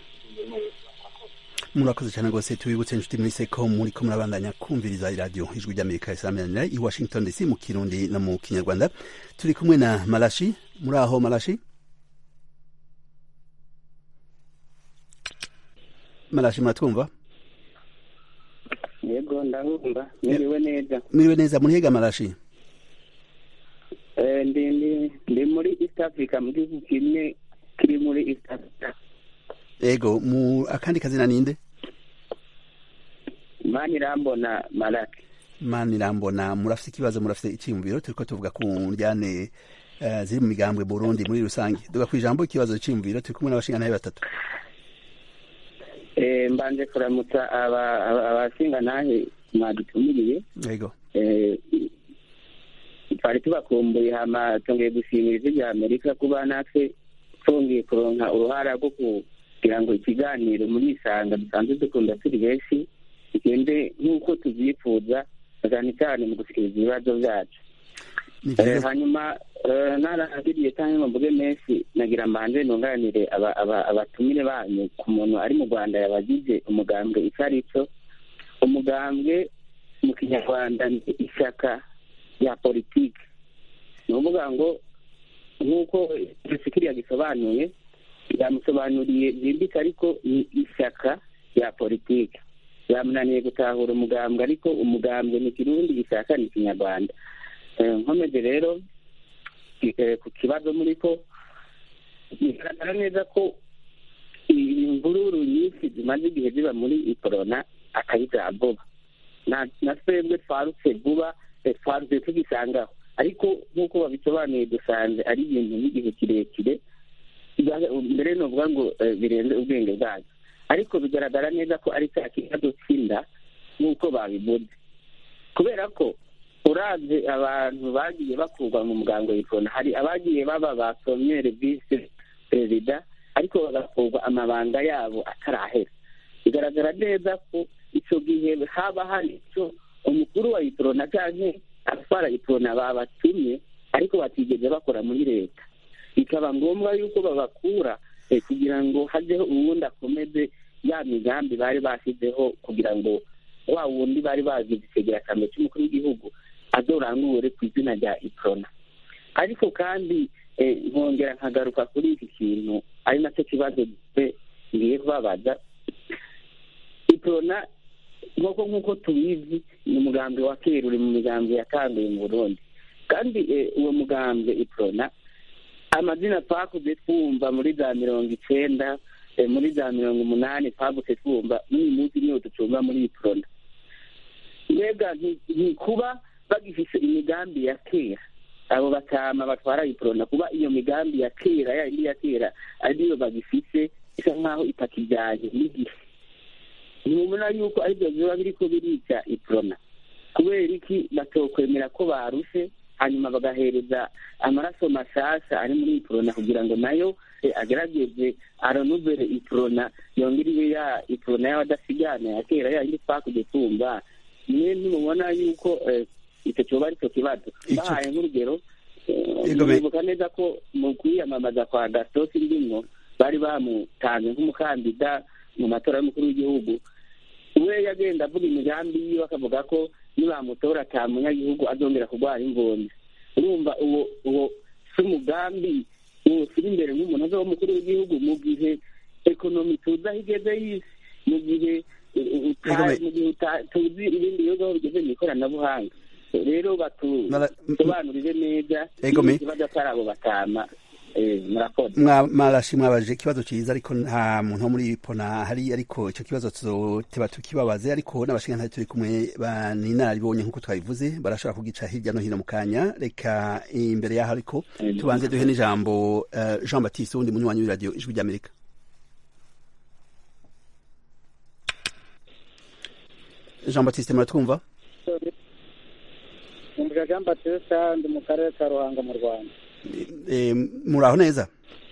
murakoze cyane rwose tubibutse inshuti muri seko muri ko murabandanya kumviriza iradiyo ijwi ry'amerika isaminanira i washington dc mu kirundi no mu kinyarwanda turi kumwe na marashi muri aho marashi marashi muratwumva yego ndabumva mwiriwe neza mwiriwe neza murihega marashi Eh, ndi ndi ndi muri east africa mu gihugu kimwe kiri muri east africa ego mu akandi kazina ninde mani irambona marake mani irambona murafite ikibazo murafite icyiyumviro turiko tuvuga ku njyane eh, ziri mu migambwe burundi muri rusange duga ku ijambo ikibazo cyiyumviro turi kumwe n'abashingantahe batatu Eh, mbanje kuramutsa aba- aba- abashingantahe mwadutumiriye yego Eh, twari tubakumbuye hama tongeye gushimira ijwi rya amerika kuba natwe twongeye kuronka uruhara rwo kugira ngo ikiganiro muri isanga dusanzwe dukunda turi benshi bigende nk'uko tubyifuza cyane cyane mu gushikiriza ibibazo byacu ni Eh, vyiza hanyuma eh, narangiriye cyangwa ngo mvuge menshi nagira mbanje nunganire aba- aba- abatumire banyu ku muntu ari mu rwanda yabagize umugambwe icyo ari cyo umugambwe mu kinyarwanda ni ishyaka rya politiki ni ukuvuga ngo nk'uko kiriya gisobanuye yamusobanuriye byimbitse ariko ni ishyaka rya politiki yamunaniye gutahura umugambwe ariko umugambwe ni kirundi ishyaka ni ikinyarwanda Eh, nkomeje rero eh, ku kibazo muri ko bigaragara neza ko imvururu nyinshi zimaze igihe ziba muri ikorona akayizaba vuba na na twebwe twarutse vuba eh, twarutse tugisangaho ariko nk'uko babisobanuye dusanze ari ibintu by'igihe kirekire biga- mbere novuga ngo eh, birenze ubwenge bwacu ariko bigaragara neza ko ari cya kibazo cy'inda nk'uko babivuze kubera ko uravye abantu bagiye bakurwa mu muganga w'ikona hari abagiye baba ba promiyere visi perezida ariko bagakurwa amabanga yabo atarahera bigaragara neza ko ico gihe haba hari ico umukuru wa iprona canke abatwara iprona babatumye ariko batigeze bakora muri leta bikaba ngombwa yuko babakura eh, kugira ngo hajeho uwundi akomeze ya migambi bari bashyizeho kugira ngo wa wundi bari bagize icegerakamyo cy'umukuru w'igihugu azorangure ku izina rya iprona ariko kandi eh, nkongera nkagaruka kuri iki kintu ari nacyo kibazo gifite ngiye kubabaza iprona nk'uko nk'uko tubizi ni umugambi wa kera uri mu migambi yatanguye mu burundi kandi eh, uwo mugambi iprona amazina twakuze twumva muri za mirongo icenda eh, muri za mirongo umunani twagutse twumva n'uyu munsi niyo ducumba muri iprona mbega nti- ntikuba bagifise imigambi ya kera abo batama batwara iprona kuba iyo migambi ya kera ya indi ya kera ariyo bagifise isa nk'aho itakijyanye n'igihe ntubona yuko aribyo biba biriko birica iprona kubera iki batokwemera ko barushe hanyuma bagahereza amaraso mashasha ari muri iprona kugira ngo nayo eh, agerageze aronuvere iprona yongere ibe ya iprona y'abadasigana ya kera ya yindi twakuze tumva mwe ntimubona yuko eh, icyo cyoba ari cyo kibazo Ico- bahaye nk'urugero eh, Yego, me- nibuka neza ko mu kwiyamamaza kwa gasosi ndimwo bari bamutanze nk'umukandida mu matora y'umukuru w'igihugu we yagenda avuga imigambi yiwe akavuga ko nibamutora ata munyagihugu azongera kurwara imvunja urumva uwo uwo si umugambi wosira imbere nk'umuntu azoba umukuru w'igihugu mu gihe ekonomi tuzi aho igeze y'isi mu gihe uh, uta- Yego, me- mu gihe uta- tuzi ibindi bihugu aho bigeze mu ikoranabuhanga rero Mara- batusobanurire neza Yego, me- ikibazo atari abo batama eh, murakoze Mwa- mwarashi mwabaje ikibazo ciza ariko nta muntu wo muri pona hari ariko ico kibazo tuzoteba tukibabaze ariko n'abashinga turi kumwe baninaribonye nk'uko twabivuze barashobora kugica hirya no hino mu kanya reka imbere yaho ariko tubanze duhe n'ijambo eh, Jean Baptiste wundi munywanyi w'iradiyo ijwi ry'Amerika Jean Baptiste muratwumva umbuga jean batista ndi mu karere ka ruhango mu rwanda Eh, muraho neza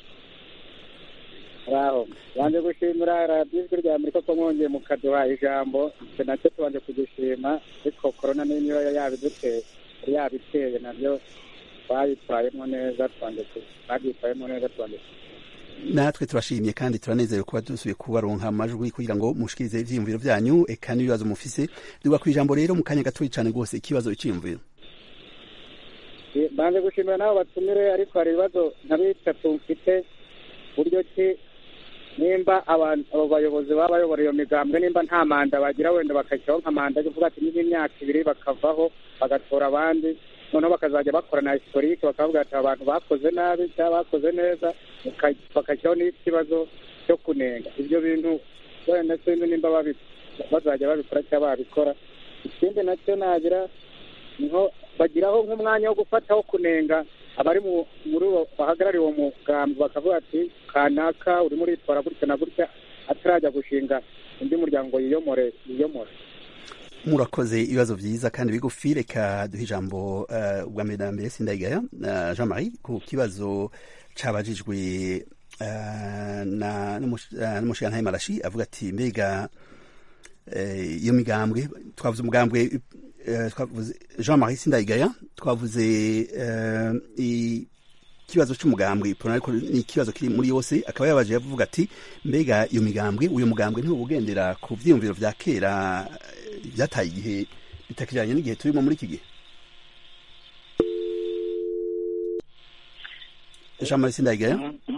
raho banje gushimira radiyo ijwi rya amerika ko mwongeye mukaduha ijambo icyo nacyo tubanje kugishima ariko korona niyo niyo yabiduteye yari yabiteye nabyo twayitwayemo neza twanje ku- twabyitwayemo neza twanje ku- natwe turashimye kandi turanezerewe kuba dusubiye kubaronka amajwi kugira ngo mushikirize ivyiyumviro vyanyu eka n'ibibazo mufise duga ku ijambo rero mu kanya gatoyi cane rwose ikibazo iciyumviro banje gushimira n'abo batumire ariko hari ibibazo nka bitatu mfite buryo ki nimba abantu abo bayobozi baba bayobora iyo migambwe nimba nta manda bagira wenda bakashyiraho nka manda yo kuvuga ati niba imyaka ibiri bakavaho bagatora abandi noneho bakazajya bakora na historike bakavuga ati abantu bakoze nabi cyangwa bakoze neza baka- bagashyiraho n'ikibazo cyo kunenga ibyo bintu wenda sinzi nimba babi- bazajya babikora cyangwa babikora ikindi nacyo nagira niho bagiraho nk'umwanya wo gufataho kunenga abari mu muri uwo bahagarariye uwo mugambi bakavuga ati kanaka urimo uritwara gutya na gutya atarajya gushinga undi muryango yiyomore yiyomore murakoze ibibazo byiza kandi bigufi reka duhe ijambo uh, ubwa mbere na mbere sindayigaya uh, jean marie ku kibazo cabajijwe uh, na n'umushigantahe marashi avuga ati mbega iyo migambwe twavuze umugambwe twavuze jean marie sindayigaya twavuze ikibazo cy'umugambwe ariko ni ikibazo kiri muri yose akaba yabaje yavuga ati mbega iyo migambwe uyu mugambwe ntiwubugendera ku vyiyumviro vya kera byataye igihe bitakijanye n'igihe turimo muri iki gihe jean marie sindayigaya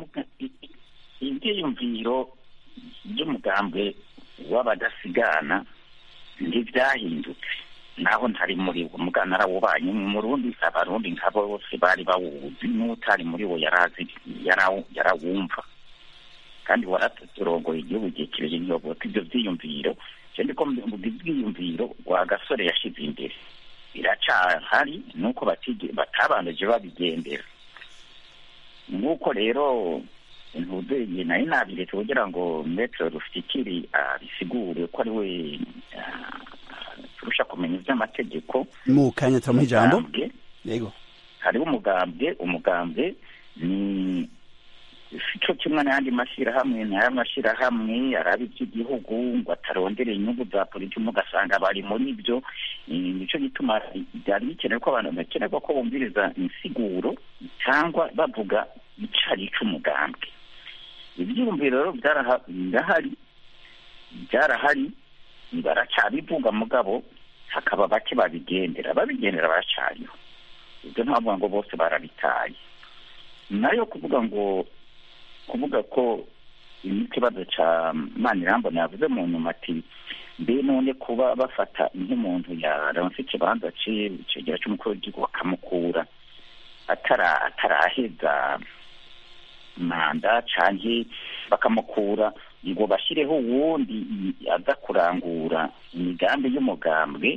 ibyiyumviro by'umugambwe w'abadasigana ntibyahindutse naho ntari muri wo mugana arawubanye mu rundi abarundi nk'abo bose bari bawuzi n'utari muri wo yarazi yarawumva kandi waraturongoye igihugu gihe kirekire ntiyoboka ibyo byiyumviro cyane ko mu byiyumviro rwa gasore yashyize imbere biracahari nuko batabanije babigendera nk'uko rero ntuzeye nayo nabiretse kugira ngo metero rufikiri abisigure ko ari we turusha kumenya iby'amategeko mu kanya turamuha ijambo yego hariho umugambwe umugambwe ni cyo kimwe n'ayandi mashyirahamwe n'aya mashyirahamwe araba iby'igihugu ngo atarondere inyungu za politiki ugasanga bari muri byo nicyo gituma byari bikenewe ko abantu bakenerwa ko bumviriza insiguro cyangwa bavuga icari cy'umugambwe ibyiyumviro rero birahari byarahari baracyabivuga mugabo hakaba bake babigendera babigendera baracyariho ibyo ntavuga ngo bose barabitaye nayo kuvuga ngo kuvuga ko ikibazo cya manirambona yavuze mu nyuma ati mbe none kuba bafata nk'umuntu yaronse ikibanza cegera cy'umukuru w'igihugu bakamukura ataraheza manda canke bakamukura ngo bashyireho uwundi aza kurangura imigambi y'umugambwe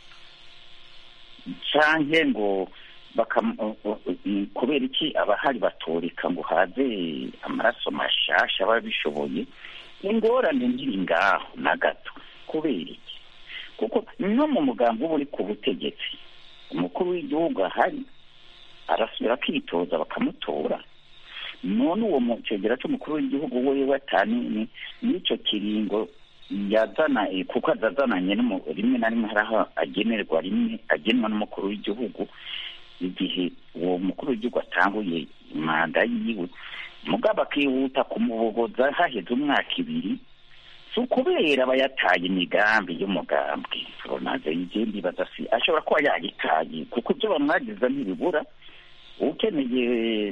canke ngo kubera iki abahari batoreka ngo haze amaraso mashasha aba bishoboye ingorane nkiri ngaho na gato kubera iki kuko no mu mugambi uba uri ku butegetsi umukuru w'igihugu ahari arasubira akitoza bakamutora none uwo mucegera cy'umukuru w'igihugu we watanini n'icyo kiringo yazana kuko azazananye rimwe na rimwe hari aho agenerwa rimwe agenwa n'umukuru w'igihugu igihe uwo mukuru w'igihugu atanguye manda yiwe mugabo akihuta kumubogoza haheze umwaka ibiri si ukubera aba yataye imigambi y'umugambwe ronaze igenda badasi ashobora kuba yayitaye kuko ibyo bamwagiza ntibibura ukeneye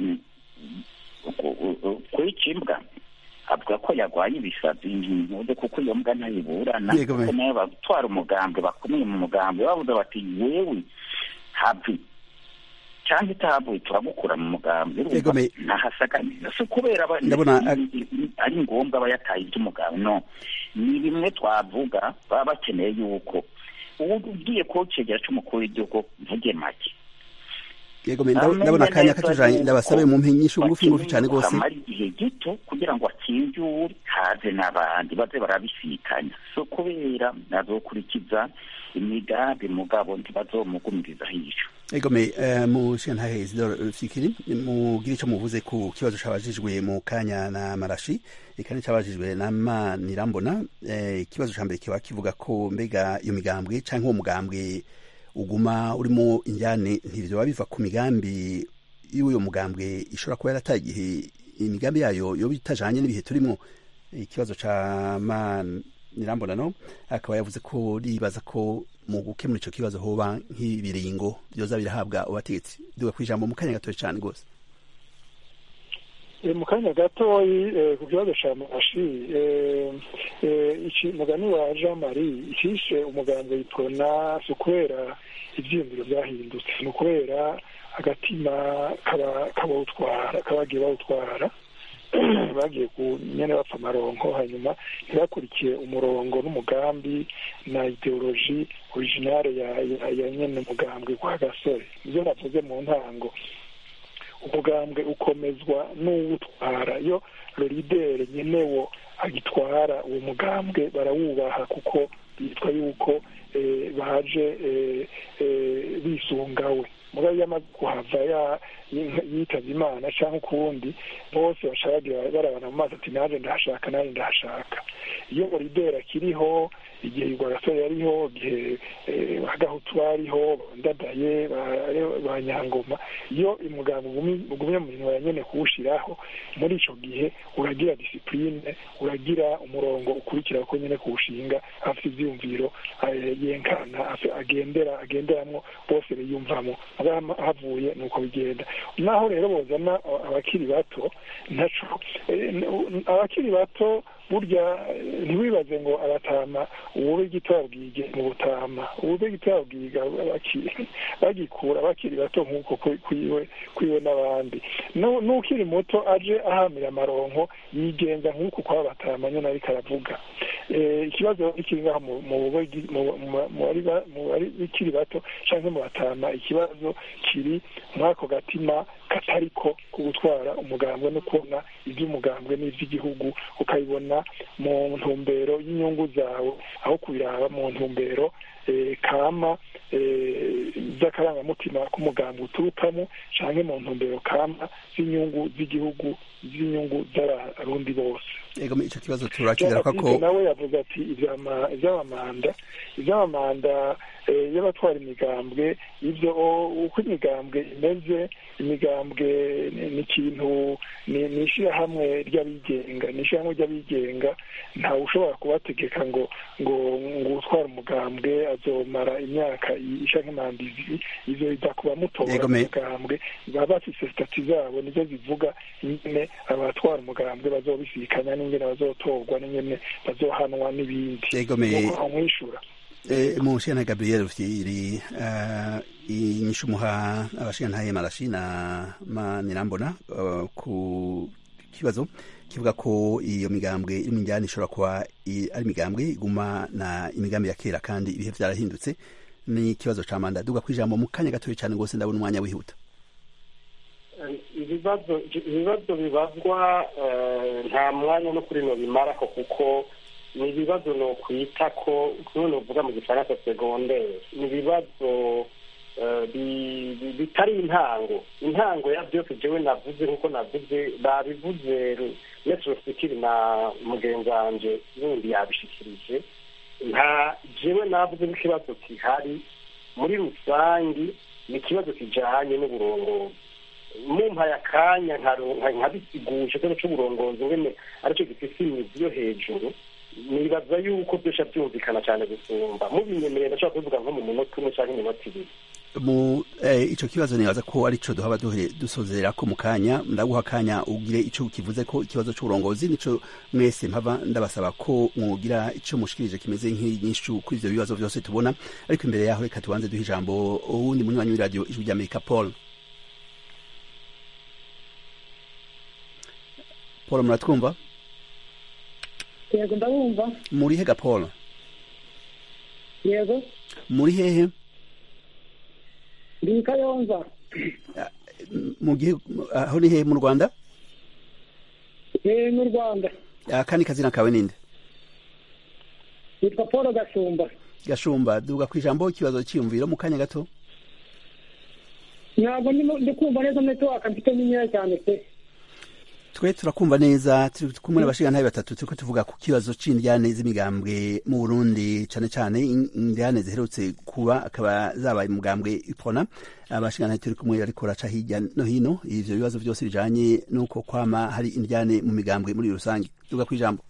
kwica imbwa avuga ko yarwaye ibisazi ntuze kuko iyo mbwa ntayiburana kuko nayo batwara umugambwe bakomeye mu mugambwe bavuze bati wewe havi cyangwa itahavuye turagukura mu mugambwe ntahasaganiza si ukubera ari ngombwa aba yataye iby'umugambwe no ni bimwe twavuga baba bakeneye yuko ubu ugiye kuwucegera cy'umukuru w'igihugu mvuge make yego ndabona akanya katujanye ndabasabe mu mpinyisho ngufi ngufi cyane rwose amara igihe gito kugira ngo akinjure haze n'abandi baze barabisikanya so kubera nazokurikiza imigambi mugabo ntibazomugumiriza hico egome mushiyantahe isidoro fikiri mugire icyo muvuze ku kibazo cabajijwe mu kanya na marashi eka nicabajijwe na manirambona ikibazo ca mbere kiba kivuga ko mbega iyo migambwe canke uwo mugambwe uguma urimo injyane ntivyo biva ku migambi y'uyo mugambwe ishobora kuba yarataye igihe imigambi yayo yoba itajanye n'ibihe turimo ikibazo ca manirambona no akaba yavuze ko ribaza ko mu gukemura ico kibazo hoba nk'ibiringo vyoza birahabwa abategetsi duga kwijambo mu kanya gatoya cane rwose mu kanya gatoyi ku kibazo ca marashi mugani wa jean marie icishe umugambi witona si ukubera ivyiyumviro vyahindutse ni ukubera agatima kabawutwara kabagiye bawutwara bagiye ku nyene bapfa amaronko hanyuma ntibakurikiye umurongo n'umugambi na ideoloji originale ya nyene umugambwe kwa gasore nivyo navuze mu ntango umugambwe ukomezwa n'uwutwara iyo loridere nyenewo agitwara uwo mugambwe barawubaha kuko bitwa yuko baje bisungawe mugabo iyo amaze kuhava yitavye imana canke ukundi bose basharagira barabana mu mazi ati naje ndahashaka naje ndahashaka iyo boridera kiriho igihe igwagasore yariho igihe bagahutu bariho ndadaye ba nyangoma iyo umuganga ugumye mu minwa ya nyene kuwushiraho muri ico gihe uragira disipurine uragira umurongo ukurikira ko nyene kuwushinga afite ivyiyumviro yenkana agendera agenderamwo bose biyumvamo havuye nuko bigenda naho rero bozana abakiri bato ntaco abakiri bato burya ntiwibaze ngo abatama uwube gito yabwiye mu butama uwube gito yabwiga bagikura bakiri bato nk'uko kwiwe kwiwe n'abandi n'ukiri muto aje ahamira amaronko yigenza nk'uko kwa batama nyine ariko aravuga ikibazo kiri ngaho mu bari bikiri bato cyangwa mu batama ikibazo kiri muri ako gatima katariko ku gutwara umugambwe no kubona iby'umugambwe n'iby'igihugu ukabibona mu ntumbero y'inyungu zawe aho kubiraba mu ntumbero kama z'akarangamutima k'umugambwe uturukamo cyangwa mu ntumbero kama z'inyungu z'igihugu z'inyungu z'abarundi bose ego icyo kibazo turakigaruka ko nawe yavuze ati iby'amamanda iby'amamanda y'abatwara imigambwe ibyo uko imigambwe imeze imigambwe ni ikintu ni ishyirahamwe ry'abigenga ni ishyirahamwe ry'abigenga ntawe ushobora kubategeka ngo ngo ngo utwara umugambwe azomara imyaka isha nk'imanda izo biza kuba mutora umugambwe baba bafise sitati zabo nizo zivuga nyine abatwara umugambwe bazobisikanya n'ingene bazotorwa n'ingene bazohanwa n'ibindi nuko mwishura mushana gabriel rufyiri inyishu muha abashingantahe marashi na manirambona ku kibazo kivuga ko iyo migambwe iri mu njyana ishobora kuba ari imigambwe iguma na imigambi ya kera kandi ibihe vyarahindutse ni ikibazo ca manda duga kwijambo mu kanya gatoya cyane rwose ndabona umwanya wihuta ibibazo ibibazo bibazwa nta mwanya no kuri no bimarako kuko ni ibibazo no kwita ko none uvuga mu gifaransa segondere ni ibibazo bitari intango intango ya byose jewe navuze nkuko navuze babivuze metro sikiri na mugenzi wanje wundi yabishikirije nta jewe navuze nk'ikibazo kihari muri rusangi ni ikibazo kijanye n'uburongozi mumpaye akanya nkabisigusha ikibazo c'uburongozi ngene aricyo gifise imizi yo hejuru nibaza yuko byosha byumvikana cyane gusumba mubinyemerera ndashobora kubivuga nko mu munota umwe cyangwa iminota ibiri mu ico kibazo nibaza ko arico duhaba dusozera ko mu kanya ndaguha akanya ugire ico kivuze ko ikibazo c'uburongozi nico mwese mpava ndabasaba ko mwogira ico mushikirije kimeze nk'inyishu kuri ivyo bibazo vyose tubona ariko imbere yaho reka tubanze duha ijambo uwundi munywanyi w'iradiyo ijwi ry'amerika paul paul muratwumva yego ndabumva muri hega paul yego muri hehe ndi kayonza mu gihugu aho ni hehe mu rwanda eh mu rwanda akandi kazina kawe ninde yitwa paul gashumba gashumba duga ku ijambo ikibazo cyiyumviro mu kanya gato ntabwo ndi kumva neza netiwaka mfite nkeya cyane pe twe turakumva neza turi kumwe n'abashingantahe batatu turiko tuvuga ku kibazo c'indyane z'imigambwe mu burundi cane cane indyane ziherutse kuba akaba zabaye umugambwe ipona abashingantahe turi kumwe ariko raca hirya no hino ivyo bibazo vyose bijanye n'uko kwama hari indyane mu migambwe muri rusange duga kw'ijambo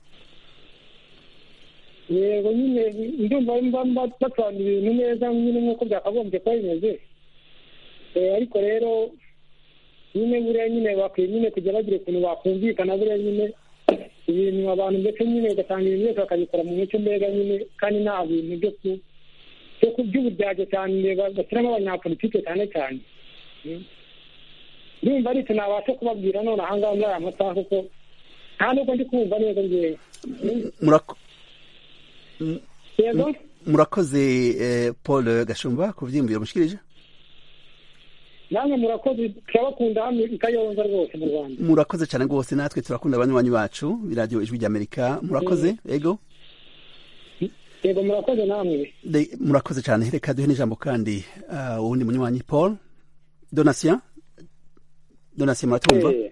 yego nyine ndumva mba basobanura ibintu neza nyine nk'uko byakagombye kuba bimeze ariko rero nyine buriya nyine bakwiye nyine kujya bagira ukuntu bakumvikana buriya nyine ibintu abantu ndetse nyine ugasanga ibintu byose bakabikora mu muco mbega nyine kandi nta bintu byo ku byo ku by'uburyarya cyane bashyiramo abanyapolitike cyane cyane ndumva ari nabasha kubabwira none aha ngaha muri aya masaha kuko nta nubwo ndi kumva neza ngewe murakoze paul gashumba ku byiyumviro mushikirije namwe murakoze turabakunda hano i kayonza rwose mu rwanda murakoze cyane rwose natwe turakunda abanywanyi bacu biradiyo ijwi ry'amerika murakoze ego yego murakoze namwe Le- murakoze cyane reka duhe n'ijambo kandi ah, uwundi munywanyi paul donatien donatien muratumva Eh,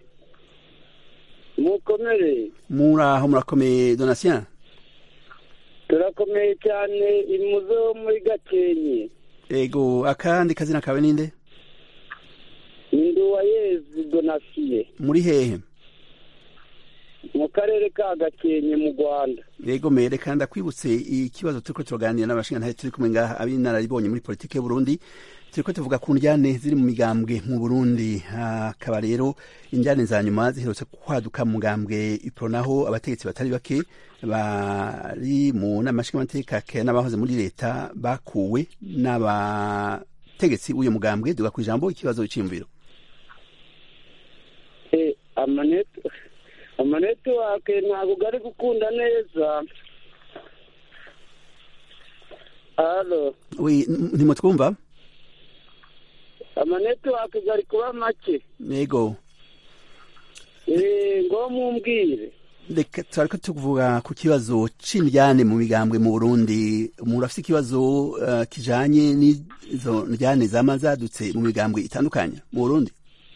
mukomere muraho murakomeye donatien turakomeye cyane imuze wo muri gakenke ego akandi kazina kawe ninde ni nduwayezi donasiye muri hehe mu karere ka gakenke mu rwanda yego mere kandi akwibutse ikibazo turiko turaganira n'abashingantahe turi kumwe ngaha ab'inararibonye muri politike y'uburundi turiko tuvuga ku njyane ziri mu migambwe mu burundi hakaba rero injyane za nyuma ziherutse kwaduka mu mugambwe ipro naho abategetsi batari bake bari mu nama nshingamateka ke n'abahoze muri leta bakuwe n'abategetsi w'uyu mugambwe duga ku ijambo ikibazo c'iyumviro Eh, amaneto amanetiwake ntabwo gari gukunda neza halo wi ntimutwumva amanetiwake gari kuba make yego Eh, ngo mumbwire reka turariko tuvuga ku kibazo c'indyane mu migambwe mu burundi umuntu afise ikibazo uh, kijanye n'izo ndyane zama zadutse mu migambwe itandukanye mu burundi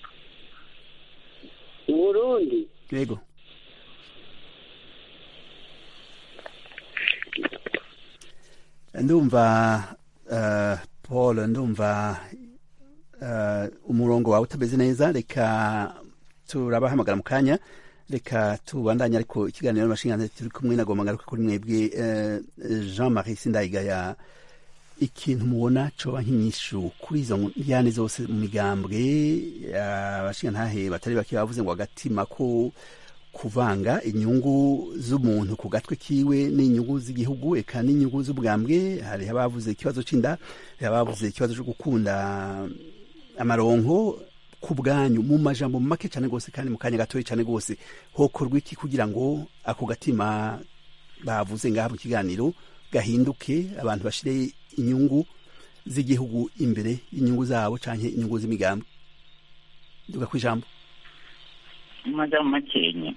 mu burundi yego ndumva uh, paul ndumva uh, umurongo wawe utameze neza reka turabahamagara mu kanya reka tubandanye ariko ikiganiro n'amashinganzira turi kumwe na goma ngaruka kuri mwebwe uh, jean marie sindayigaya ikintu mubona coba nk'inyishu kuri izo njyane zose mu migambwe abashingantahe batari bake bavuze ngo agatima ko kuvanga inyungu z'umuntu ku gatwe kiwe n'inyungu z'igihugu eka n'inyungu z'ubwambwe hari abavuze ikibazo c'inda hari abavuze ikibazo co gukunda amaronko ku bwanyu mu majambo make cyane rwose kandi mu kanya gatoya cyane rwose hokorwa iki kugira ngo ako gatima bavuze ngaha mu kiganiro gahinduke abantu bashire inyungu z'igihugu imbere y'inyungu zabo canke inyungu z'imigambi duga ku ijambo mu majambo makenya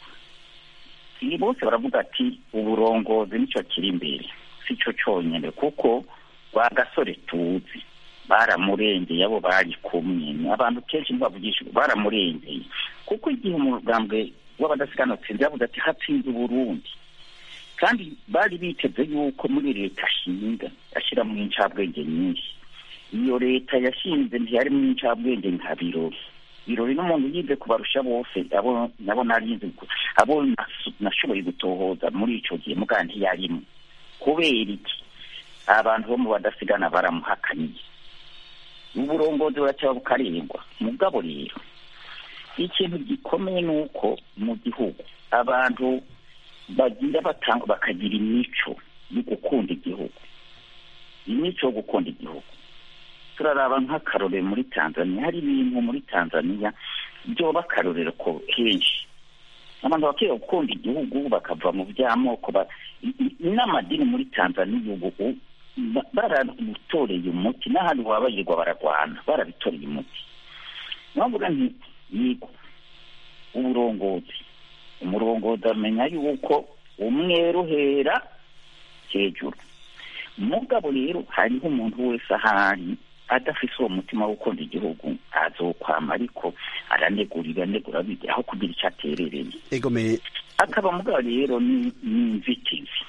ni bose baravuga ati uburongozi nicyo kiri imbere si cyo cyonyine kuko rwa gasore tuzi baramurengeye abo bari kumwe abantu kenshi ntibavugisha baramurengeye kuko igihe umugambwe w'abadasiganutse yavuze ati hatsinze uburundi kandi bari biteze yuko muri leta ashinga ashyiramo incabwenge nyinshi iyo leta yashinze ntiyarimo incabwenge nka birori birori n'umuntu yize kubarusha bose abo nabo narize abo nashoboye gutohoza muri ico gihe muga ntiyarimo kubera iki abantu bo mu badasigana baramuhakaniye uburongozi buracyaba bukarengwa mugabo rero ikintu gikomeye ni uko mu gihugu abantu bagira batanga bakagira imico yo gukunda igihugu imico yo gukunda igihugu turaraba nk'akarorero muri tanzania hari ibintu muri tanzania byoba akarorero ko kenshi abantu bakwiye gukunda igihugu bakava mu by'amoko n'amadini muri tanzania ubu barabitoreye umuti n'ahandi wabayirwa bararwana barabitoreye umuti navuga nti yego uburongozi umurongozi amenya yuko umweru uhera hejuru mugabo rero hariho umuntu wese ahari adafise uwo mutima wo gukunda igihugu azokwama ariko aranegurira anegura bijya aho kugira icyo aterereye egomeye akaba mugabo rero ni inzitizi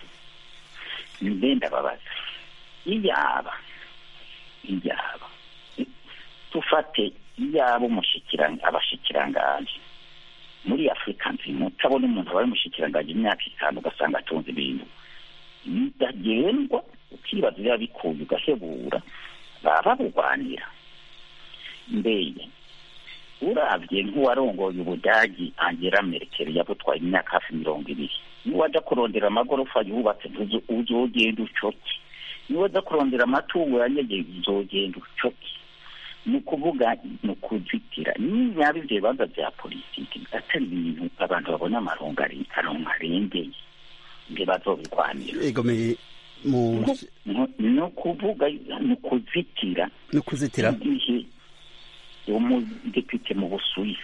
mbe ndababaza iyaba iyaba tufate iyaba umushikiranga abashikiranganje muri afurika nzima utabona umuntu abaye umushikiranganje imyaka itanu ugasanga atunze ibintu bidagendwa ukibaza biba bikuye ugahebura baba babugwanira mbeye urabye nk'uwarongoye ubudagi angera merkel yabutwaye imyaka hafi mirongo ibiri niwajya kurondera amagorofa yubatse uzogenda ucoke niwajya kurondera amatungo yanyegeye uzogenda ucoke ni ukuvuga ni ukuzitira niba ibyo bibazo bya politiki atari ibintu abantu babona amarongo arengeye ngo bazobirwanira egomeye mu ni ukuvuga ni ukuzitira no kuzitira igihe umudepite mu busuwisi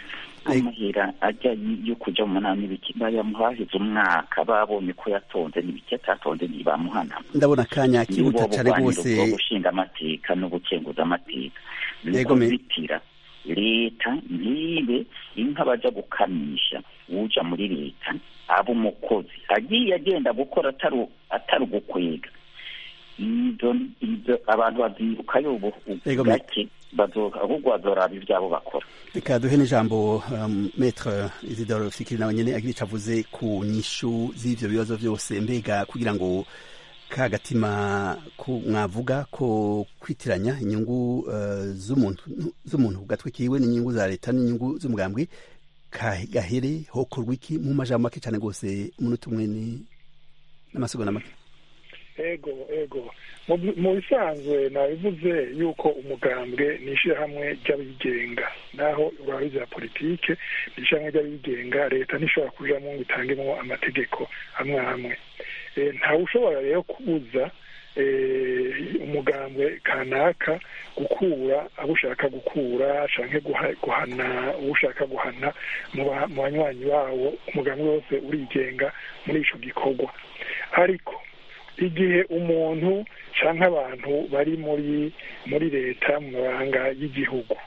amahera ajya yo kuja mu manama n'ibiki bayamuhahize umwaka babonye ko yatonze n'ibiki atatonze ntibamuhana ndabona akanya kihuta cane rwose bwo gushinga amateka no gukenguza amateka ni Yego, me- kuzitira leta ntibe inka baja gukamisha uja muri leta aba umukozi agiye agenda gukora atari atari ugukwega izo izo abantu bazirukayo ubu Yego, me- gake bazo- ahubwo bazoraba ivyabo bakora reka duhe n'ijambo um, metre isidore fikiri nawe nyene agira ico avuze ku nyishu z'ivyo bibazo vyose mbega kugira ngo ka gatima ku mwavuga ko kwitiranya inyungu uh, z'umuntu z'umuntu ku gatwe kiwe n'inyungu za leta n'inyungu z'umugambwe ka- gahere hokorwa iki mu majambo make cane rwose umunota umwe ni n'amasegonda make ego ego mu mu bisanzwe nabivuze yuko umugambwe ni ishyirahamwe ry'abigenga naho uraba bya politike ni ishyirahamwe ry'abigenga leta ntishobora kujamo ngo itangemo amategeko amwe amwe Eh, ntawe ushobora rero kubuza eh, umugambwe kanaka gukura abo ushaka gukura canke guha- guhana uwo ushaka guhana mu ba- mu banywanyi bawo umugambwe wose urigenga muri ico gikorwa ariko igihe umuntu cyangwa abantu bari muri muri leta mu mabanga y'igihugu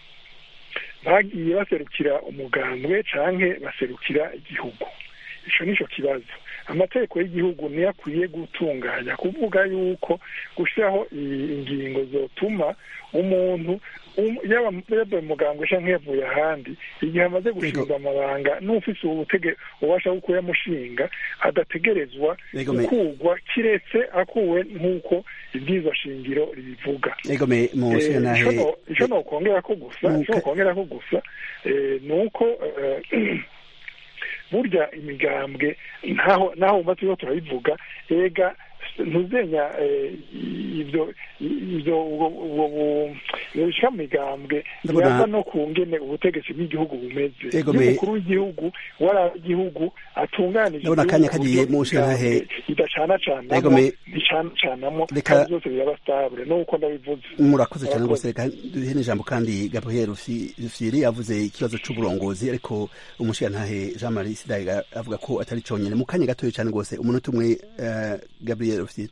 bagiye baserukira umugambwe cyangwa baserukira igihugu icyo ni cyo kibazo amategeko y'igihugu niyo akwiye gutunganya kuvuga yuko gushyiraho i- ingingo zotuma umuntu um- yaba yaba umugambwe cyangwa yavuye ahandi igihe amaze gushinga amabanga n'ufise ubutege ubasha bwo kuyamushinga adategerezwa Yego, me- gukurwa kiretse akuwe nk'uko ibwirizwa shingiro ribivuga ego me mu Eh, nshingantahe ico no- ico nokongera ko gusa Nuke- ico nokongera ko gusa eh, ni uko eh, burya imigambwe ntaho naho wumva turiko turabivuga ega ntuzenya eh, ibyo ibyo ubwo ubwo bu- ibyo bishika mu migambwe Ndabona- yava no ku ngene ubutegetsi bw'igihugu bumeze Ego, iyo me- umukuru w'igihugu wari igihugu atunganije Ndabona akanya igihugu kagiye ku mu buryo nshingantahe. imigambwe idacanacanamo Ego, me- nticanacanamo Reka- kandi byose biraba stabile nuko ndabivuze murakoze cyane Murakoze. rwose reka duhe n'ijambo kandi gabriel Rufi- rufyiri avuze ikibazo c'uburongozi ariko umushingantahe jean marie sidaga avuga ko atari conyene mu kanya gatoya cyane rwose umunota umwe eh, gabriel Rufyiri.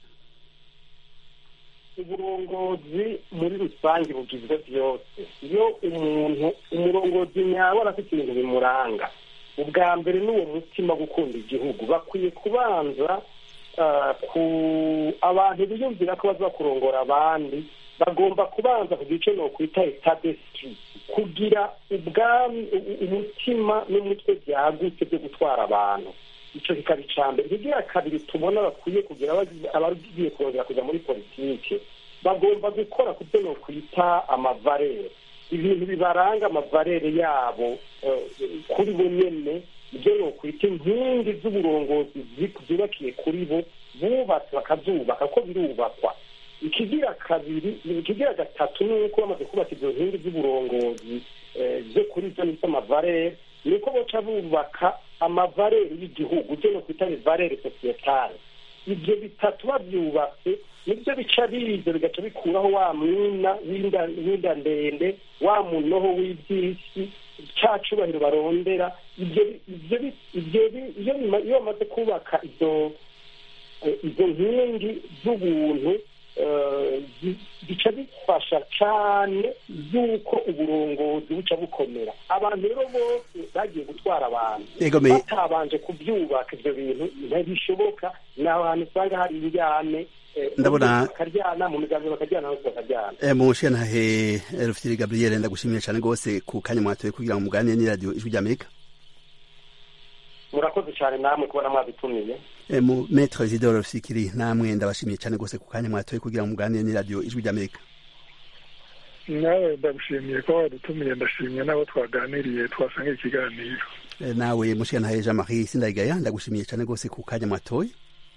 uburongozi muri rusange bugizwe byose iyo umuntu umurongozi nyawe afite ibintu bimuranga ubwa mbere ni uwo mutima gukunda igihugu bakwiye kubanza ah, ku abantu biyumvira ko baza kurongora abandi bagomba kubanza ku gice ni ukwita etabesiti kugira ubwami u- umutima n'umutwe byagutse byo gutwara abantu icyo kikaba icya mbere ikigira kabiri tubona bakwiye kugira abagize- abagiye kongera kujya muri politike bagomba gukora ku byo nokwita amavarere ibintu bibaranga amavarere yabo eh, kuri bo nyene ibyo nokwita inkingi z'uburongozi zi- zubakiye kuri bo bubatse bakazubaka ko birubakwa ikigira kabiri ikigira gatatu ni uko bamaze kubaka izo nkingi z'uburongozi eh, zo kuri zo nita amavarere ni uko boca bubaka amavarere y'igihugu byo nokwita ivarere sosiyetale ibyo bitatu babyubatse nibyo bica biza bigaca bikuraho wa mwina w'inda w'inda ndende wa munoho w'iby'isi ca cubahiro barondera ibyo ibyo bi- ibyo bi- iyo bima- iyo bamaze kubaka izo eh, izo nkingi z'ubuntu eh, zi- bica bifasha cane yuko uburongozi buca bukomera abantu rero bose bagiye gutwara abantu Ego, me- batabanje kubyubaka ivyo bintu ntibishoboka ni ahantu usanga hari injyane eh, Ndabona- bakaryana mu migambi bakaryana hose bakaryana Eh, mu nshingantahe eh, Rufyiri gabriel ndagushimiye cyane rwose ku kanya mwatoye kugira ngo muganire n'iradiyo ijwi ry'amerika murakoze cyane namwe kubona mwabitumiye Eh, mu metre isidore Rufikiri namwe ndabashimiye cyane rwose ku kanya mwatoye kugira ngo muganire n'iradiyo ijwi ry'amerika nawe ndagushimiye ko wadutumiye ndashimye n'abo twaganiriye twasangiye ikiganiro Eh, nawe mushingantahe jean marie sindayigaya ndagushimiye cyane rwose ku kanya mwatoye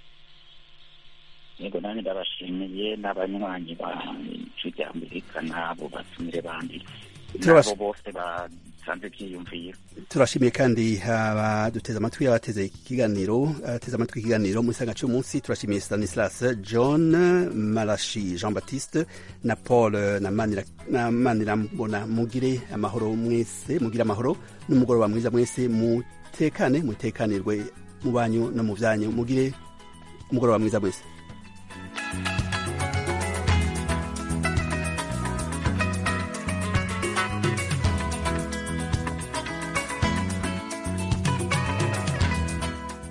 yego nanjye ndabashimiye n'abanywanyi ba ijwi rya amerika n'abo batumire bandi Turabash- n'abo bose basanze byiyumvira turashimiye kandi abaduteze amatwi abateze ikiganiro abateze amatwi ikiganiro muri sanga cy'umunsi turashimiye stanislas john marashi jean baptiste na paul na Manira- na manirambona mugire amahoro mwese mugire amahoro n'umugoroba mwiza mwese mutekane mutekanirwe mu banyu no mu byanyu mugire umugoroba mwiza mwese